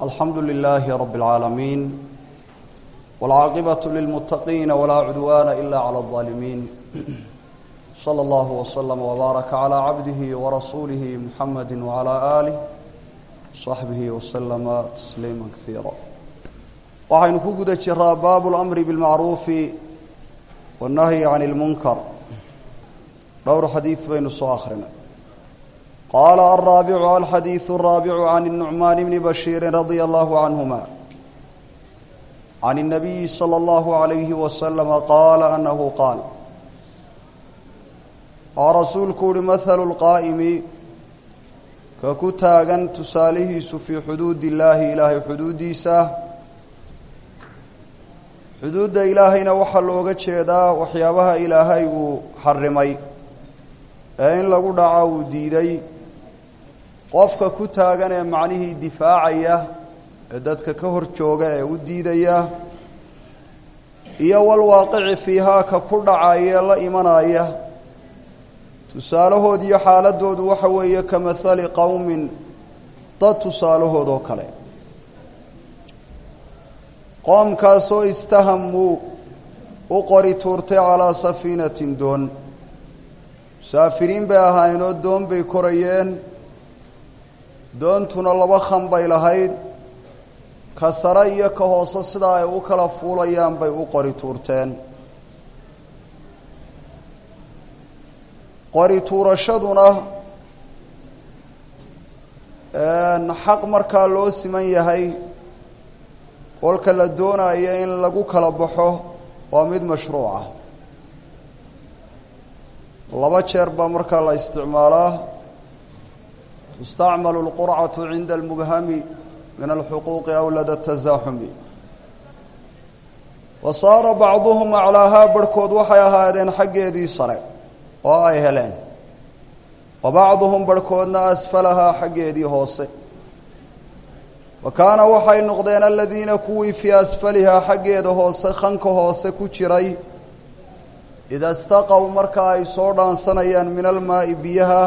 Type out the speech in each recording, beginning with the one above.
alxamdu lilaahi rabi اlcaalamiin wاlcaaqibaة lilmuttaqiina walaa cudwaana ila clى اظaalimiin slى اllah wslm wbaaraka clى cabdihi warasuulihi muxamadi wclى aalih صaxbihi wslama tasliima kaiira waxaynu ku guda jiraa baabu اlamri biاlmacruufi wالnahyi can اlmunkar dhowr xadiid baynu soo akrinay qaala alraabicu alxadiidu alraabicu can الnucmaan bni bashiiri radia allahu canhuma can الnabiyi slى اllahu عalayhi waslama qaala anahu qaal oo rasuulku uhi mahalu lqaa'imi ka ku taagan tusaalihiisu fii xuduud illaahi ilaahay xuduuddiisa xuduudda ilaahayna waxaa looga jeedaa waxyaabaha ilaahay uu xarimay ee in lagu dhaco uu diiday qofka ku taagan ee macnihii difaacaya ee dadka ka hor jooga ee u diidaya iyo walwaaqici fiihaa ka ku dhacaya la imanaya tusaalahood iyo xaaladoodu waxa weeye ka mahali qowmin dad tusaalahood oo kale qoomkaasoo istahamuu u qori tuurtay calaa safiinatin doon musaafiriin bay ahaayeenoo doon bay korayeen doontuna laba khan bay lahayd ka sare iyo ka hoose sidaa ay u kala fuulayaan bay u qori tuurteen qori tuurashaduna xaq markaa loo siman yahay kolka la doonayo in lagu kala baxo waa mid mashruuc ah laba jeer baa markaa la isticmaalaa tustacmalu اlqurcatu cinda almubhami min alxuquuqi awlada tasaaxumi wa saara bacduhum aclaahaa barhkood waxay ahaadeen xaggeedii sare oo ay heleen wa bacduhum barhkoodna asfalahaa xaggeedii hoose wa kaana waxay noqdeen aladiina kuwii fii asfalihaa xaggeeda hoose khanka hoose ku jiray ida staqow marka ay soo dhaansanayaan min almaa'i biyaha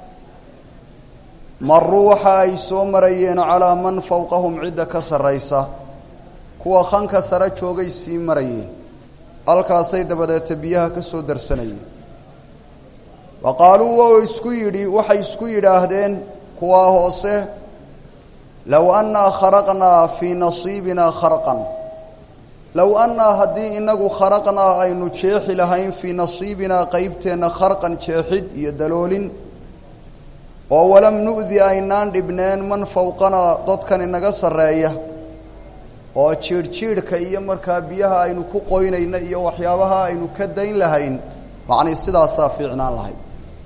maruu waxa ay soo marayeen calaa man fowqahum cidda ka sarraysa kuwa khanka sare joogay sii marayeen halkaasay dabadeeta biyaha ka soo darsanayeen wa qaaluu wou isku yidhi waxay isku yidhaahdeen kuwaa hoose low annaa kharaqnaa fii nasiibinaa kharqan low annaa haddii inagu kharaqnaa aynu jeexi lahayn fii nasiibinaa qeybteenna kharqan jeexid iyo daloolin oo walam nu'di aynaan dhibneen man fowqanaa dadkan inaga sarreeya oo jiidhjiidhka iyo markaa biyaha aynu ku qoynayna iyo waxyaabaha aynu ka dayn lahayn macnii sidaasaa fiicnaan lahayd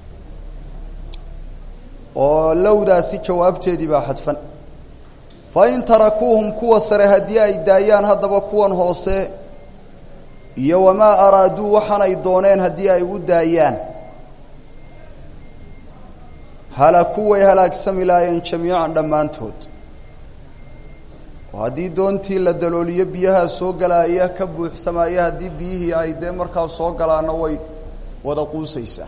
oo lowdaasi jawaabteedii baa xadfan fa in tarakuuhum kuwa sare haddii ay daayaan haddaba kuwan hoose iyo wamaa araaduu waxaanay dooneen haddii ay u daayaan halaku way halaagsami laayeen jamiican dhammaantood oo haddii doontii la dalooliyo biyaha soo galaaya ka buuxsamaaya haddii biyihii ay dee markaa soo galaana way wada quusaysaa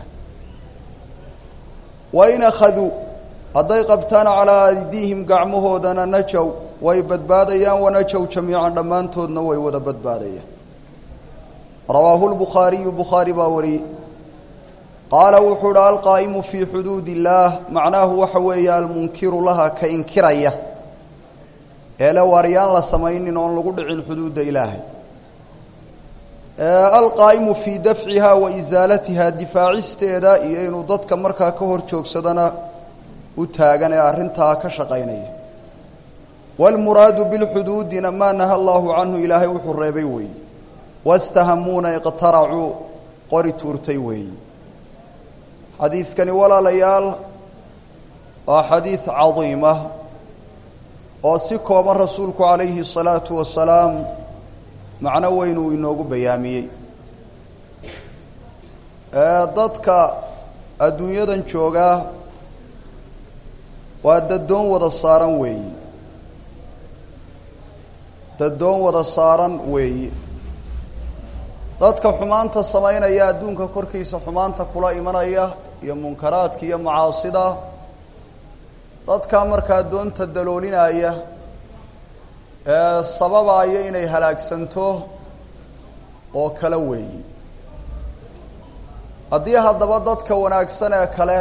wain akhaduu hadday qabtaan calaa aydiihim gacmahoodana najow way badbaadayaan wanajow jamiican dhammaantoodna way wada badbaadayaan rawaahu lbukhaariyu bukhaari baa wariyey qaala wuxuu uhi alqaa'imu fii xuduud illaah macnaahu waxa weeye almunkiru laha ka inkiraya eele waaryaan la samaynin oon lagu dhicin xuduudda ilaahay alqaa'imu fii dafciha wa isaalatiha difaacisteeda iyo inuu dadka markaa ka hor joogsadana u taagan ee arrintaa ka shaqaynaya wاlmuraadu bilxuduudina maa naha allahu canhu ilaahay wuxuu reebay weeye wastahamuuna iqtaracuu qori tuurtay weeye xadiidkani walaalayaal waa xadiid cadiima oo si kooban rasuulku calayhi الsalaatu wasalaam macno weyn uu inoogu bayaamiyey dadka adduunyadan joogaa waa dadoon wada saaran weeyi dadoon wada saaran weeyi dadka xumaanta samaynaya adduunka korkiisa xumaanta kula imanaya iyo munkaraadka iyo macaasida dadkaa markaa doonta daloolinaya sababaayo inay halaagsanto oo kala weeyi haddii haddaba dadka wanaagsan ee kale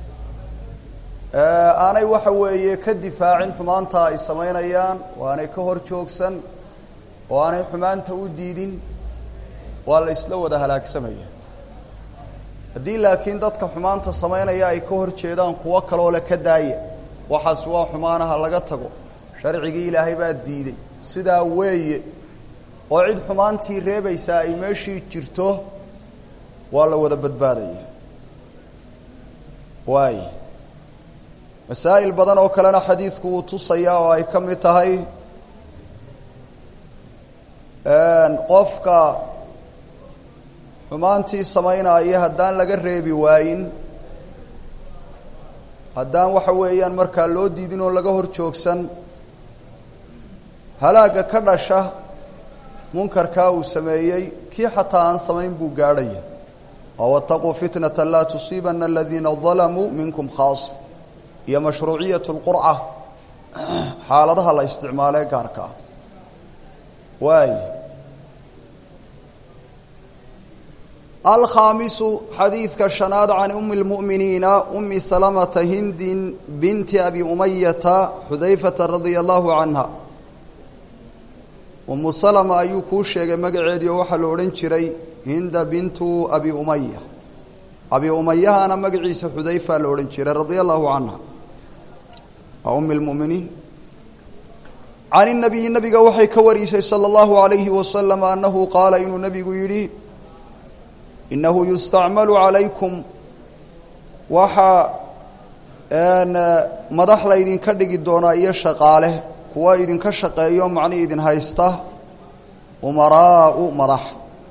aanay waxa weeye ka difaacin xumaanta ay samaynayaan oo aanay ka hor joogsan oo aanay xumaanta u diidin waa la isla wada halaagsamaya haddii laakiin dadka xumaanta samaynaya ay ka hor jeedaan kuwo kaloo le ka daaya waxaas waa xumaanaha laga tago sharcigii ilaahay baa diiday sidaa weeye oo cid xumaantii reebaysaa ay meeshii jirto waa la wada badbaadaya waay masaa'il badan oo kalena xadiidku wuu tusayaa oo ay ka mid tahay qofka xumaantii samaynaya haddaan laga reebi waayin haddaan waxa weeyaan markaa loo diidin oo laga hor joogsan halaagga ka dhasha munkarkaa uu sameeyey kii xataa aan samayn buu gaadhaya oo wataquu fitnata laa tusiibana aladiina dalamuu minkum khaas iyo mashruuciyat lqurca xaaladaha la isticmaalee gaarka ah waay alkhaamisu xadiidka shanaad can umi lmu'miniina umi salamata hindin binti abi umayata xudayfata radia allahu canha umu salama ayuu kuu sheegay magaceedii oo waxaa la odhan jiray hinda bintu abi umaya abi umayahana magaciisa xudayfa la odhan jiray radia allahu canha waa umi lmuminiin can inabiyi nabiga waxay ka warisay sala allahu alayhi wasalam annahu qaala inuu nabigu yidhi inahu yustacmalu calaykum waxaa madax laydinka dhigi doonaa iyo shaqaale kuwa idinka shaqeeyo macni idin haysta umaraau madax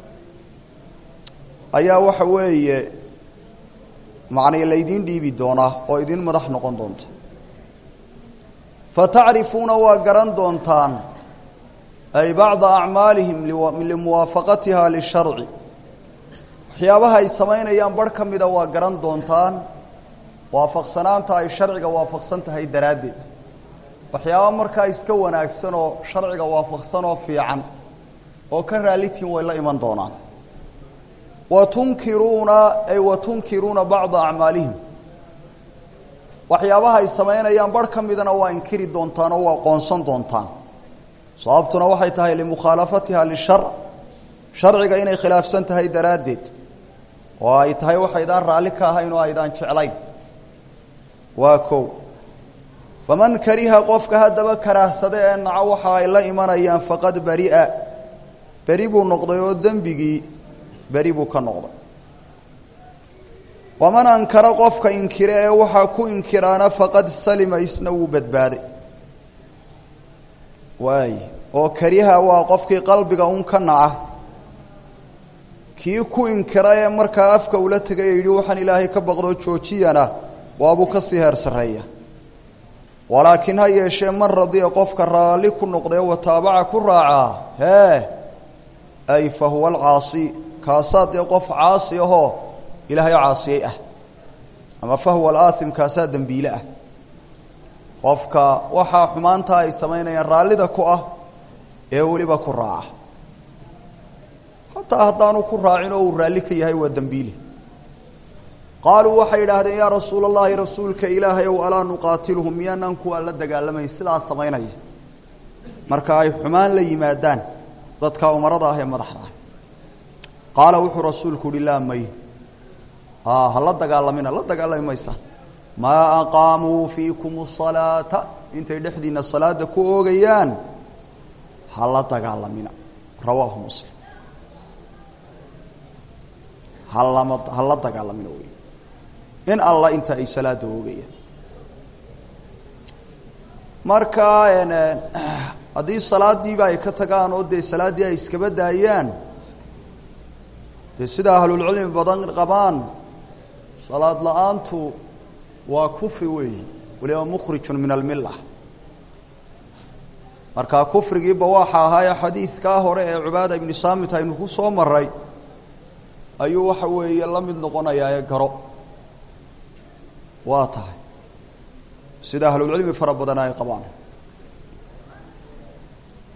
ayaa waxa weeye macnay laydin dhiibi doonaa oo idin madax noqon doonta fatacrifuuna waa garan doontaan ay bacda acmaalihim limuwaafaqatiha lisharci waxyaabaha ay samaynayaan barh ka mida waa garan doontaan waafaqsanaanta ay sharciga waafaqsan tahay daraaddeed waxyaaba markaa iska wanaagsan oo sharciga waafaqsan oo fiican oo ka raalitiin way la iman doonaan wa tunkiruuna ay wa tunkiruuna bacda acmaalihim waxyaabaha ay samaynayaan barh ka midana waa inkiri doontaan oo waa qoonsan doontaan sababtuna waxay tahay limukhaalafatiha lisharc sharciga inay khilaafsan tahay daraaddeed oo ay tahay waxaydaan raalli ka ahayn oo aydaan jeclayn waa kow faman kariha qofka haddaba karaahsada ee naco waxa ay la imanayaan faqad beri'a beri buu noqday oo dembigii beri buu ka noqday waman ankara qofka inkire ee waxaa ku inkiraana faqad salima isna wuu badbaaday waay oo kariha waa qofkii qalbiga un ka naca kii ku inkira ee markaa afka ula tegay ee yidhi waxaan ilaahay ka baqdoo joojiyana waabuu ka sii heer sarreeya walaakiin ha yeeshee man radiya qofka raalli ku noqdee wataabaca ku raacaa hee ay fa huwa alcaasi kaasaa dee qof caasi ahoo ilaahay caasiyey ah ama fa huwa alaathim kaasaa dembiile ah qofka waxaa xumaantaa ay samaynayaan raallida ku ah ee weliba ku raaca hataa haddaanu ku raacin oo uu raalli ka yahay waa dembiile qaaluu waxay yidhaahdeen yaa rasuula allahi rasuulka ilaahay ow alaa nuqaatiluhum miyaanaan kuwaa la dagaalamayn sidaa samaynaya marka ay xumaan la yimaadaan dadka umarada ah ee madaxda ah qaala wuxuu rasuulku uhi laa may ha la dagaalamina la dagaalami maysaan maa aqaamuu fiikum asalaata intay dhexdiina salaada ku oogayaan ha la dagaalamina rawaahu muslim halama ha la dagaalamina wey in alla inta ay salaada oogayaan marka haddii salaadiiba ay ka tagaan oo dee salaaddii ay iskaba daayaan dee sida ahlulcilmi badan qabaan salaad la-aantu waa kufri weeyi waliba mukhrijun min almilla marka kufrigiiba waxa ahaayee xadiidkaa hore ee cubaada ibnu saamit aynu ku soo maray ayuu waxa weeye la mid noqonayaa ee garo waa tahay sida ahlulcilmi fara badan ay qabaan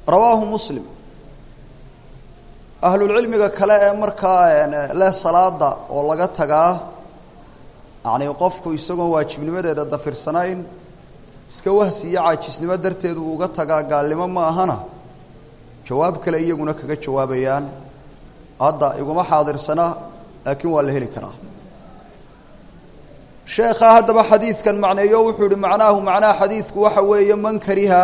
rawaahu muslim ahlulcilmiga kale ee markaa leh salaada oo laga tagaa yacni qofku isagoon waajibnimadeeda dafirsanayn iska wahsi iyo caajisnimo darteed uu uga tagaa gaalnimo ma ahana jawaab kale iyaguna kaga jawaabayaan hadda iguma xaadirsana laakiin waa la heli karaa sheekhaa haddaba xadiidkan macneeyo wuxuu yihi macnaahu macnaha xadiidku waxa weeye man kariha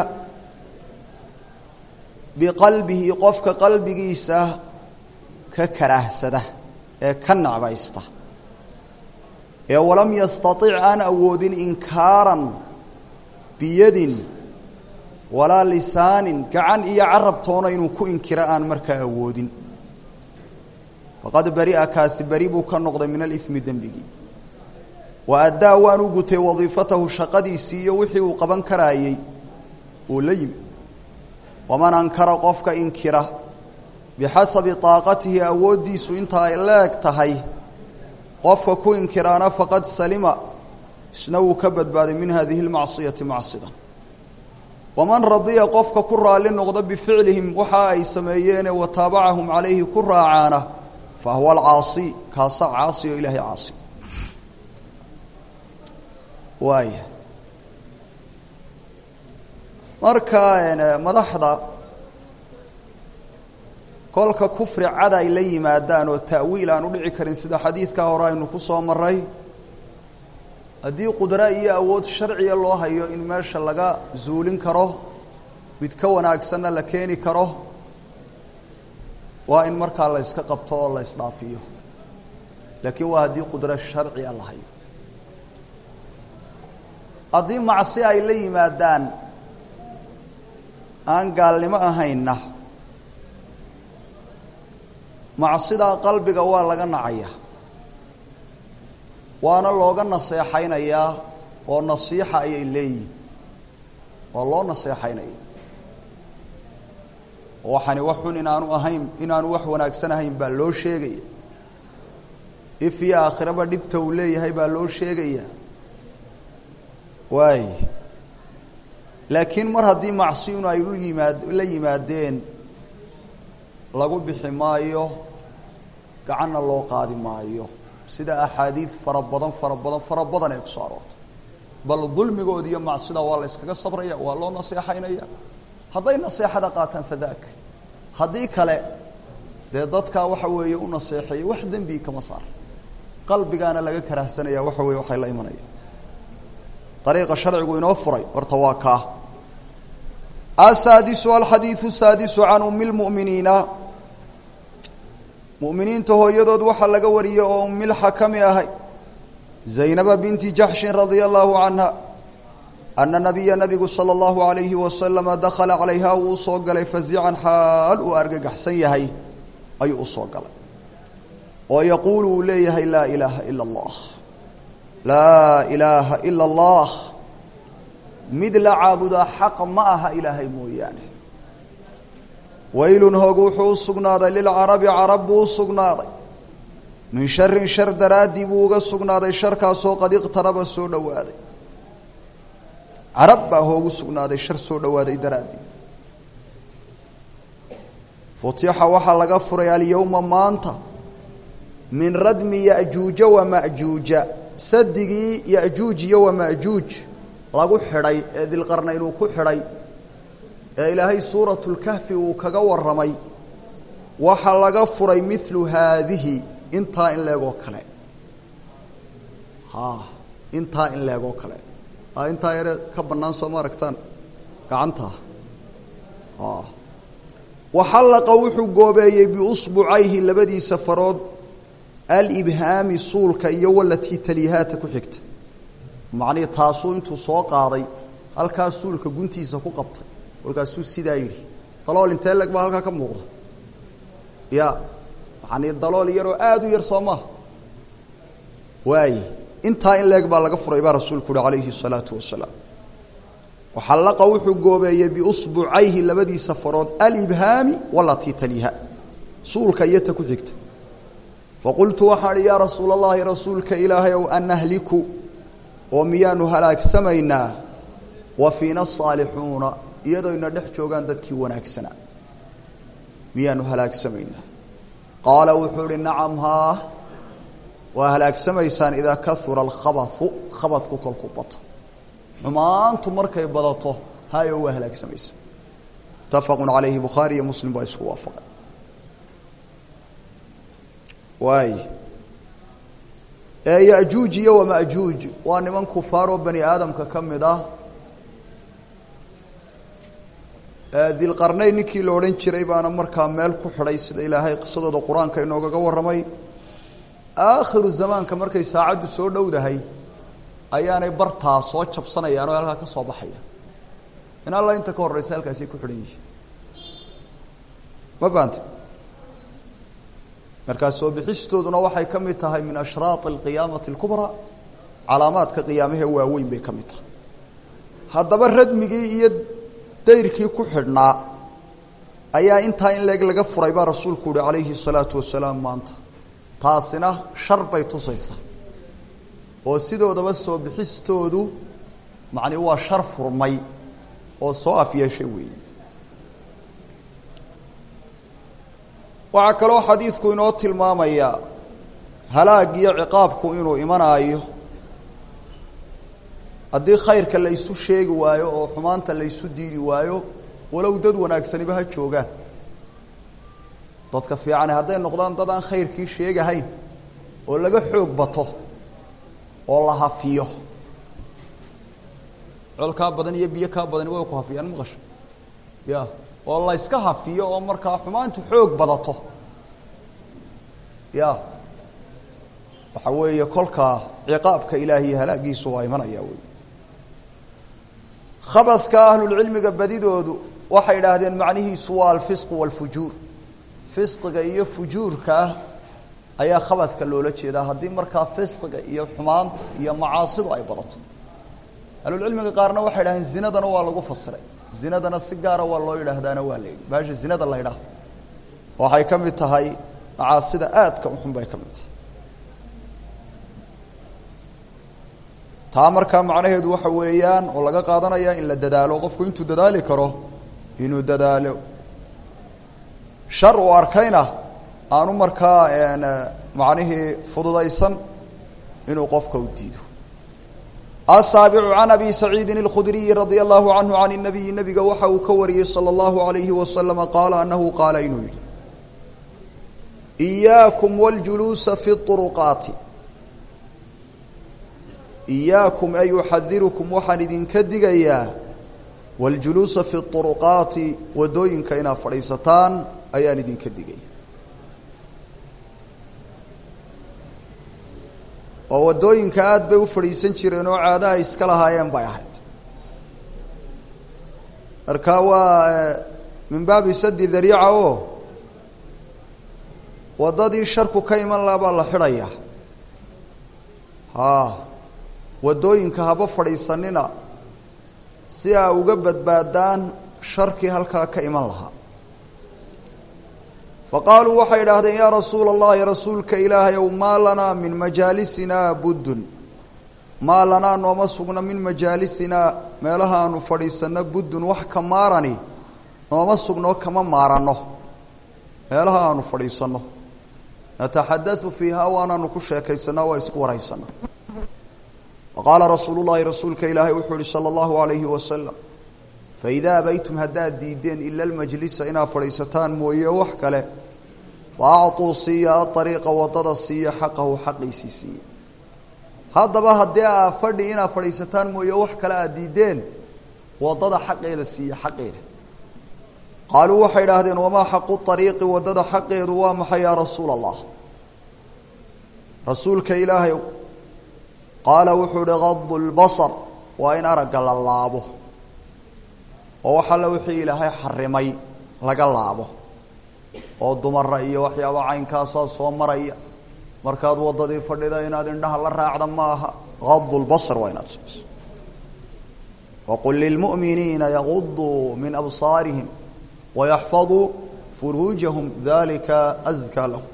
biqalbihi qofka qalbigiisa ka karaahsada ee ka necbaysta ee walam yastatic aan awoodin inkaaran biyadin walaa lisaanin gacan iyo carabtoona inuu ku inkiro aan markaa awoodin faqad beri'a kaasi beri buu ka noqday min alimi dembigii wa addaa waan u gutay wadiifatahu shaqadiisii iyo wixii uu qaban karaayey uu la yimi waman ankara qofka inkira bixasabi taaqatihi awooddiisu inta ay leeg tahay qofka ku inkiraana faqad salima isna wuu ka badbaaday min hadihi lmacsiyati macsida waman radiya qofka ku raalli noqda bificlihim waxa ay sameeyeene wa taabacahum calayhi ku raacaana fa huwa alcaasi kaasa caasi oo ilaahay caasi waaya marka madaxda kolka kufri cad ay la yimaadaan oo ta'wiil aan u dhici karin sida xadiidkaa hore aynu ku soo maray haddii qudra iyo awood sharciya loo hayo in meesha laga zuulin karo mid ka wanaagsanna la keeni karo waa in markaa la yska qabto oo la ysdhaafiyo laakiin waa haddii qudro sharciya la hayo haddii macsi ay la yimaadaan aan gaalnimo ahaynna macsidaa qalbiga waa laga nacaya waana looga naseexaynayaa oo nasiixa ayay leeyihin waa loo naseexaynaya waxani wax xun inaanu ahayn inaanu wax wanaagsan ahayn baa loo sheegaya if iyo aakhiraba dhibta uu leeyahay baa loo sheegaya waay laakiin mar haddii macsiyun ay u yimaad la yimaadeen lagu bixi maayo gacanna loo qaadi maayo sida axaadiid fara badan fara badan fara badan ay kusoo aroortay bal dulmigood iyo macsida waa la yskaga sabraya waa loo naseexaynaya hadday naseexada qaataan fadaak haddii kale dee dadkaa waxa weeye u naseexeeyey wax dembi kama saar qalbigaana laga karahsanaya waxa weye waxay la imanaya ariiqa sharcigu inoo furay horta waa kaa asaadisu alxadiidu saadisu can umi lmu'miniina mu'miniinta hooyadood waxaa laga wariyey oo umilxakami ahay zaynaba binti jaxshin radia allahu canha ana nabiya nabigu sala allahu alayhi wasalama dakhala calayha wuu usoo galay fazican xaal uu argagaxsan yahay ayuu usoo galay oo yaquulu uu leeyahay laa ilaaha ila allah laa ilaaha ila allah mid la caabudaa xaq ma aha ilaahay mooyaane waylun hoog wuxuu u sugnaaday lilcarabi carab buu u sugnaaday min sharin shar daraaddii buu uga sugnaaday sharkaasoo qad iqtaraba soo dhowaaday carab baa hoogu sugnaaday shar soo dhowaaday daraaddii futixa waxaa laga furay alyowma maanta min radmi yajuuja wamajuuja sadigii yajuuj iyo wamajuuj lagu xidhay ee dilqarnayn uu ku xidhay ee ilaahay suuratu lkahfi uu kaga warramay waxaa laga furay milu haadihi intaa in leegoo kale ha intaa in leegoo kale a intaa yare ka bannaan soo ma aragtaan gacantaa waxallaqa wuxuu goobeeyey biusbucayhi labadiisa farood alibhaami suulka iyo walatii taliyahaata ku xigta macnihii taasuu intuu soo qaaday halkaa suulka guntiisa ku qabtay kolkaasuu sidaa yidhi dalool intee leg baa halkaa ka muuqda ya macanii dalool yaroo aada u yar soo maaha waaye intaa in leeg baa laga furay baa rasuulku uhi calayhi الsalaatu wasalaam waxallaqa wuxuu goobeeyey biusbucayhi labadiisa farood alibhaami walatii taliha suulka iyo ta ku xigta faqultu waxaan ihi yaa rasuula اllahi rasuulka ilaahay ow anahliku oo miyaanu halaagsamaynaa wa fiina saalixuuna iyadoo ina dhex joogaan dadkii wanaagsanaa miyaanu halaagsamaynaa qaala wuxuu ihi nacam haa waa halaagsamaysaan idaa kahura alkhabathu khabadku kolku bato xumaantu markay badato hayo waa halaagsamaysa mutafaqu calayhi bukhaari iyo muslim baa isku waafaqay waay yajuuj iyo wamajuuj waa niman kufaaroo bani aadamka ka mid ah dilqarnayn ninkii la odhan jiray baana markaa meel ku xidhay sida ilaahay qisadooda qur-aanka inoogaga warramay aakhiru zamaanka markay saacaddu soo dhowdahay ayaanay bartaa soo jabsanayaan oo halkaa ka soo baxaya in alla inta ka horeysa halkaasay ku xidhan yihiin ma fahamte markaa soo bixistooduna waxay ka mid tahay min ashraaq alqiyaamati alkubraa calaamaadka qiyaamahee waaweyn bay ka mid tahay haddaba radmigii iyo dayrkii ku xidhnaa ayaa intaa in leeg laga furay baa rasuulku uhi calayhi salaatu wasalaam maanta taasina shar bay tusaysaa oo sidoodaba soo bixistoodu macni waa shar furmay oo soo afyeeshay weeye waxaa kaloo xadiidku inoo tilmaamayaa halaag iyo ciqaabku inuu imanaayo haddii khayrka la ysu sheegi waayo oo xumaanta la ysu diidi waayo walow dad wanaagsaniba ha joogaan dadka fiicani hadday noqdaan dad aan khayrkii sheegahayn oo laga xoog bato oo la hafiyo col kaa badan iyo biyo kaa badani way ku hafiyaan maqasha ya oo la yska hafiyo oo markaa xumaantu xoog badato ya waxa weeye kolkaa ciqaabka ilaahi iyo halaagiisu waa imanaya wey khabadka ahlulcilmiga badidoodu waxay idhaahdeen macnihiisu waa alfisqu walfujuur fisqiga iyo fujuurka ayaa khabadka loola jeedaa haddii markaa fisqiga iyo xumaanta iyo macaasidu ay badato ahlulcilmiga qaarna waxay idhahdeen zinadana waa lagu fasiray zinadana si gaara waa loo yidhaahdaana waa la yidhi baasha zinada la ydhaah waxay ka mid tahay macaasida aadka uxun bay ka mid tahay taa markaa macnaheedu waxa weeyaan oo laga qaadanaya in la dadaalo qofku intuu dadaali karo inuu dadaalo shar uu arkayna aanu markaa macnihii fududaysan inuu qofka u diido asaabicu can abi saciidin اlkhudriyi radia allahu canhu can الnabiyi nabiga waxa uu ka wariyey salى اllahu alayhi wasalama qaala anahu qaala inuu yihi إiyaakum wاljuluusa fi الطuruqaati iyaakum ay uxadirukum waxaan idinka digayaa waljuluusa fi طuruqaati wadooyinka inaad fadhiisataan ayaan idinka digaya oo wadooyinka aada bay u fadhiisan jireen oo caadaha iska lahaayeen bay ahayd marka waa min baabi sadi dariica o waddadii sharku ka iman laha baa la xidhaya ha waddooyinka haba fadhiisanina si aa uga badbaadaan sharkii halkaa ka iman lahaa fa qaaluu waxay idhaahdeen yaa rasuula allahi rasuulka ilaahay ow maa lanaa min majaalisinaa buddun maa lanaa nooma sugna min majaalisinaa meelaha aanu fadhiisanno buddun wax ka maarani nooma sugno kama maaranno meelaha aanu fadhiisanno nataxadau fiiha waanaanu ku sheekaysanaa waa isku waraysanaa waqaala rasuulu llahi rasuulka ilaahay wuxuu ihi sala allahu alayhi wasalam faidaa abaytum haddaad diideen ila lmajlisa inaad fadhiisataan mooye wax kale fa acطuu siiya aariiqa wadada siiya xaqahu xaqiisii siiya haddaba haddii aa fadhi inaad fadhiisataan mooye wax kale aad diideen wadada xaqeeda siiya xaqeeda qaaluu waxay idhaahdeen wamaa xaqu ariiqi wadada xaqeedu waa maxay yaa rasuula allah rasuulka ilaahay qaala wuxuu ihi gadu lbasar waa in aragga la laabo oo wax alle wixii ilaahay xarimay laga laabo oo dumara iyo waxyaaba caynkaasaa soo maraya markaad waddadii fadhida inaad indhaha la raacda ma aha gadu lbasar waa inaad samayso waqul lilmu'miniina yaguduu min absaarihim wayaxfaduu furuujahum dalika askaa lahum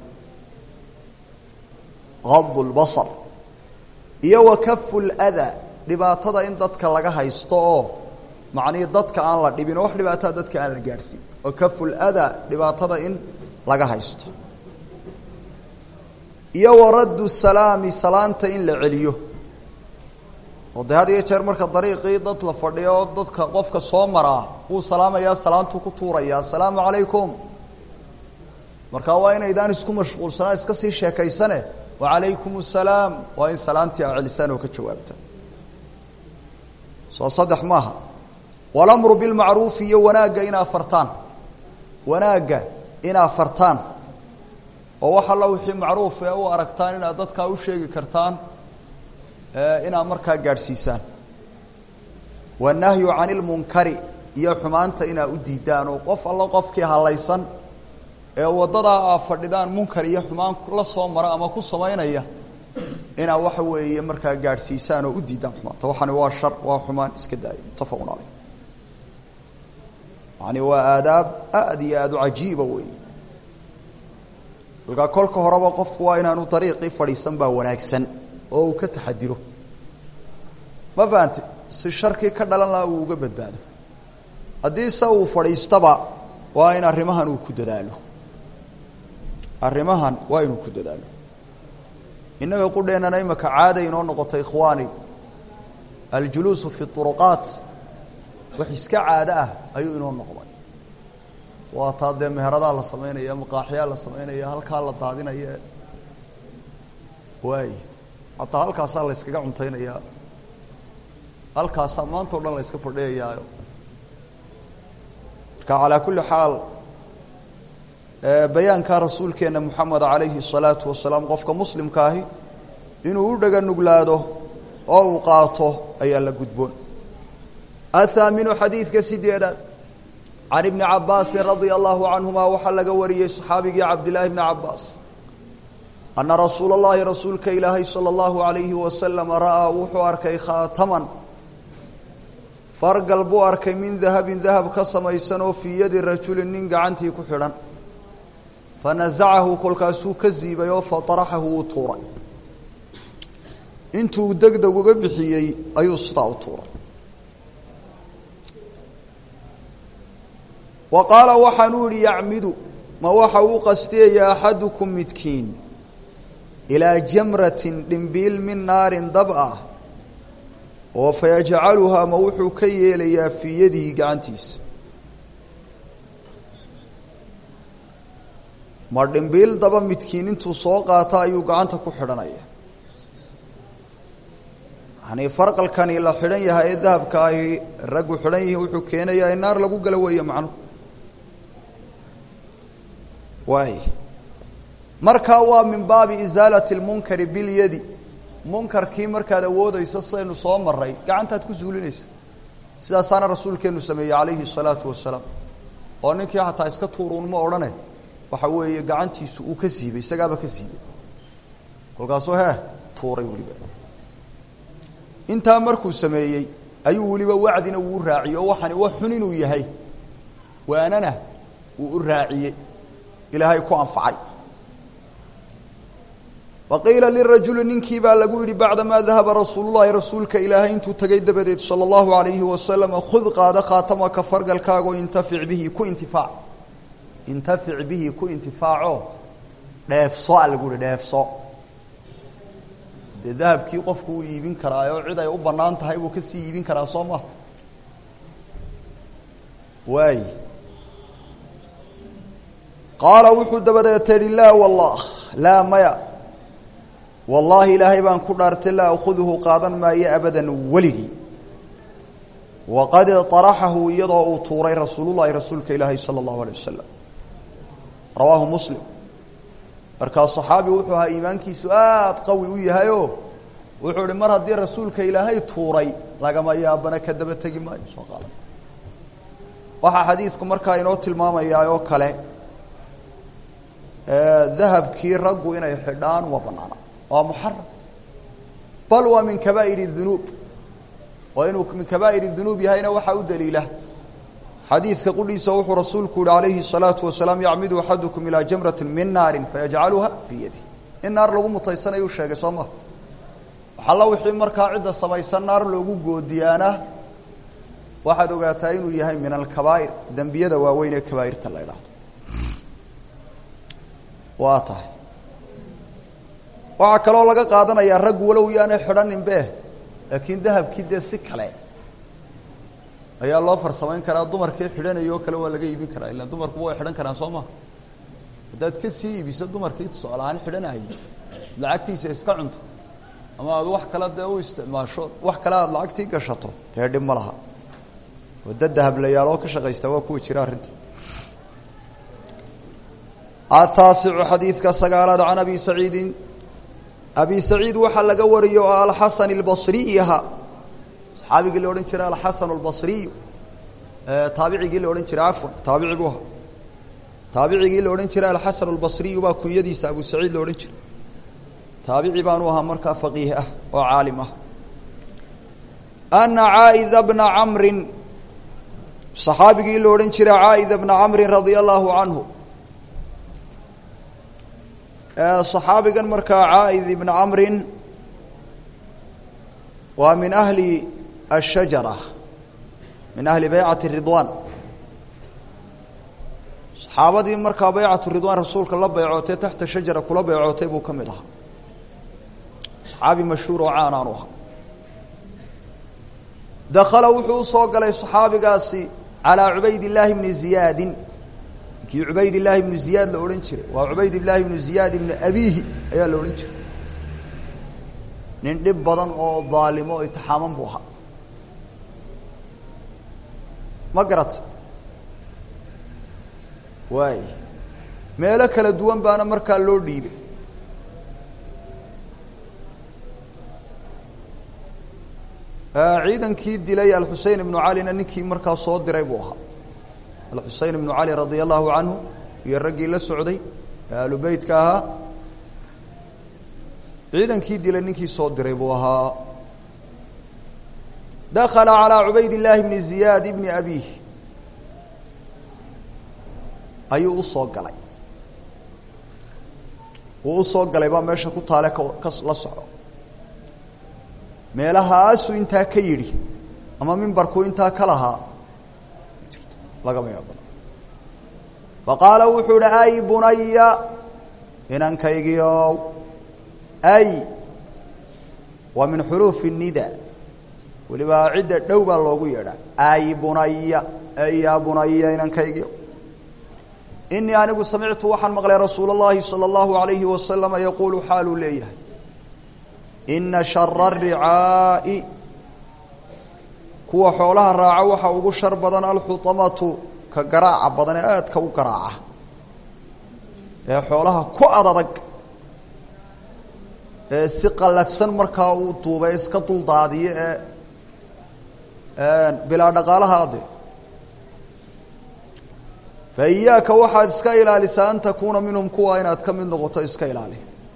gadu lbasar iyo wa kafu ladaa dhibaatada in dadka laga haysto oo macnihii dadka aan la dhibin oo wax dhibaataa dadka aan la gaadhsiin oo kaful ada dhibaatada in laga haysto iyo waraddu salaami salaanta in la celiyo oo dee had iyo jeer marka dariiqii dad la fadhiyo oo dadka qofka soo maraa wuu salaamayaa salaantuu ku tuurayaa asalaamu calaykum marka waa inaydaan isku mashquulsanaa iska sii sheekaysane wacalaykum asalaam waa in salaantii a celisaan oo ka jawaabta soo saddex maaha walamru bilmacruufi iyo wanaagga inaa fartaan wanaagga inaa fartaan oo wax alla wixii macruuf ee u aragtaan inaad dadkaa u sheegi kartaan inaad markaa gaadhsiisaan wanahyu can ilmunkari iyo xumaanta inaa u diidaan oo qof alla qofkii halaysan ee waddadaa aa fadhidaan munkar iyo xumaan la soo mara ama ku samaynaya inaa waxa weeye markaa gaadhsiisaan oo u diidaan xumaanta waxani waa shar waa xumaan iska daaya muttafaqun caleyh yani waa aadaab aada iyo aada u cajiiba weeye kolkaa kolka horeba qofku waa inaanu dariiqii fadhiisan baa wanaagsan oo uu ka taxadiro ma fahante si sharkii ka dhalan lahaa uu uga badbaado haddii se uu fadhiistaba waa in arrimahan uu ku dadaalo arrimahan waa inuu ku dadaalo innaga qudheennana imaka caada inoo noqotay ikhwaani aljuluusu fi turuqaat wax iska caado ah ayuu inoo noqday waa taa dee meheradaa la samaynaya maqaaxyaa la samaynaya halkaa la daadinaya waay hataa halkaasaa la yskaga cuntaynayaa halkaasaa maanta o dhan la yska fadhiyayaayo marka calaa kulli xaal bayaanka rasuulkeena moxamed calayhi الsalaatu wasalaam qofka muslimka ahi inuu u dhaga nuglaado oo uu qaato ayaa la gudboon athaaminu xadiidka sideedaad can ibni cabaasin radia allahu canhuma waxaa laga wariyey saxaabigii cabdillaahi bni cabaas ana rasuula اllahi rasuulka ilaahay salى اllahu alayhi wasalama ra'aa wuxuu arkay khaataman fargal buu arkay min dahabin dahab ka samaysan oo fii yadi rajulin nin gacantii ku xidhan fanazacahu kolkaasuu ka siibay oo fataraxahu wuu tuuray intuu deg deg uga bixiyey ayuu sidaa u tuuray wa qaala waxaanuu yihi yacmidu ma waxa uu qastiyaya axadukum midkiin ilaa jamratin dhimbiil min naarin dab ah oo fayajcaluhaa ma wuxuu ka yeelayaa fii yadihi gacantiisa ma dhimbiil daba midkiin intuu soo qaata ayuu gacanta ku xidhanaya yani farqalkani la xidhan yahay ee dahabka ahi raggu xidhan yihiin wuxuu keenayaa in naar lagu gala weeye macnuhu waay markaa waa min baabi isaalati lmunkari bilyadi munkarkii markaad awoodeysa saynu soo maray gacantaad ku suulinaysa sidaasaana rasuulkeenu sameeyey calayhi الsalaatu wasalaam oo ninkii xataa iska tuuruun ma odhane waxa weeye gacantiisu uu ka siibay isagaaba ka siibay kolkaasuu hee tuuray weliba intaa markuu sameeyey ayuu weliba wacdina wuu raaciyey oo waxani wax xun inuu yahay waanana wuu u raaciyey ilaahay ku anfacay waqiila lirajuli ninkii baa lagu yihi bacdamaa dahaba rasuulu llahi rasuulka ilaahay intuu tegay dabadeed sala allahu alayhi wasalam khud qaado khaatamaka fargalkaagoo intafic bihi ku intifaac intafic bihi ku intifaaco dheefso a lagu yihi dheefso dee dahabkii qofku uu iibin karaayoo cid ay u bannaan tahay buu kasii iibin karaa soo maha waay qaala wuxuu dabadeeta yihi laa wallah laa maya wallaahi ilaahay baan ku dhaartay laa akhudhu qaadan maayo abadan weligii waqad طaraxahu iyadoo uu tuuray rasuulullahi rasuulka ilaahay salى اllahu alيه wasalam rawaahu muslim markaa صaxaabi wuxuu ahaa iimaankiisu aada qawi u yahayo wuxuu ihi mar haddii rasuulka ilaahay tuuray lagama yaabana ka daba tegi maayo soo qaadan waxaa xadiidku markaa inoo tilmaamayaa oo kale dahabkii raggu inay xidhaan uma banaana waa muxaram bal waa min kabaa'ir الdunuub oo inuu min kabaa'ir الdunuub yahayna waxaa u daliila xadiidka qudhiisa wuxuu rasuulku yihi alayhi الsalaaةu wasalaam yacmidu axadukum ilaa jamrati min naari fayajcaluha fii yadi in naar lagu mutaysanayuu sheegay soo maha waxalla wixii markaa cidda samaysan naar loogu goodiyaana waxaad ogaataa inuu yahay min alkabaa'ir dembiyada waaweyn ee kabaa'irta la idhaahdo waa tahay waxaa kaloo laga qaadanayaa rag walow yaanay xidhaninbe laakiin dahabkii dee si kale ayaa loo farsamayn karaa dumarkii xidhanaya oo kale waa laga iibin karaa ilaan dumarkuba way xidhan karaan soo ma haddaad ka sii iibiso dumarkii tusaale ahaan xidhanayay lacagtiisa iska cunto ama aad wax kale dee u isticmaasho wax kale aada lacagtii gashato dee dhib ma laha wada dahablayaaloo ka shaqaysta waa kuwa jira arrinta ataasicu xadiidka sagaalaad can abi saciidin abi saciid waxaa laga wariyo oo alxasan albasriy ahaa saxaabigii la odhan jiray alxasan albasriyu taabicigii la odhan jiray cafwan taabici buu ahaa taabicigii la odhan jiray alxasan albasriyu baa kunyadiisa abu saciid la odhan jiray taabici baanu ahaa markaa faqiih ah oo caalim ah ana caaida bna camrin saxaabigii la odhan jiray caaida bna camrin radia allahu canhu صaxaabigan markaa caaid ibna camrin waa min ahli الshajara min ahli baycati ridwan saxaabadii markaa baycatu ridwan rasuulka la baycootay taxta shajara kula baycootay buu ka mid ahaa saxaabi mashhuur oo caan aanu ahaa dakala wuxuu usoo galay صaxaabigaasi calىa cubayd الlahi bni ziyaadi kii cubayd illaahi ibnu ziyaad la odhan jiray waa cubayd illaahi ibnu ziyaad ibnu abiihi ayaa la odhan jiray nin dhib badan oo daalimo o itixaaman buu ahaa ma garata waay meelo kala duwan baana markaa loo dhiibay ciidankii dilay alxusein ibnu calina ninkii markaa soo diray buu ahaa alxusein ibnu cali radia allahu canhu iyo raggii la socday ee ahlu beytka ahaa ciidankii dilay ninkii soo diray buu ahaa dakala calىa cubayd illaahi bni ziyaad ibni abiih ayuu usoo galay uu usoo galay baa meesha ku taale ka ka la soco meelahaasuu intaa ka yidhi ama mimbarku intaa ka lahaa lagama yaabano faqaala wuxuu uhi ay bunaya inankaygiiow ay waa min xuruufi nida weliba cidda dhow baa loogu yeedhaa ay bunaya ay yaa bunaya inankaygiio inii anigu samictu waxaan maqlay rasuul اllahi salى اllahu alayhi wasalama yaquulu xaaluu leeyahay ina shara الricaa'i kuwa xoolaha raaca waxa ugu shar badan alxutamatu ka garaaca badan ee aadka u garaaca ee xoolaha ku adadag ee si qallafsan markaa uu duubay iska duldaadiyo ee bilaa dhaqaalaha ade fa iyaaka waxaad iska ilaalisaa an takuuna minhum kuwa inaad ka mid noqoto iska ilaali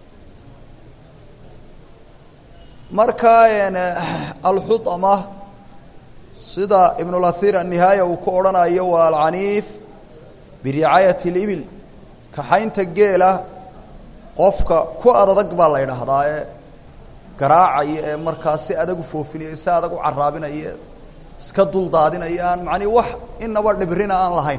markaa alxutama sida ibnulahir annihaaya uu ku odhanayo waa alcaniif biricaayati اlibil kaxaynta geela qofka ku adadag baa la ydhaahdaa ee garaacaya ee markaa si adag u foofinaya si adag u caraabinaya iska duldaadinaya aan macnii wax inaba dhibrina aan lahayn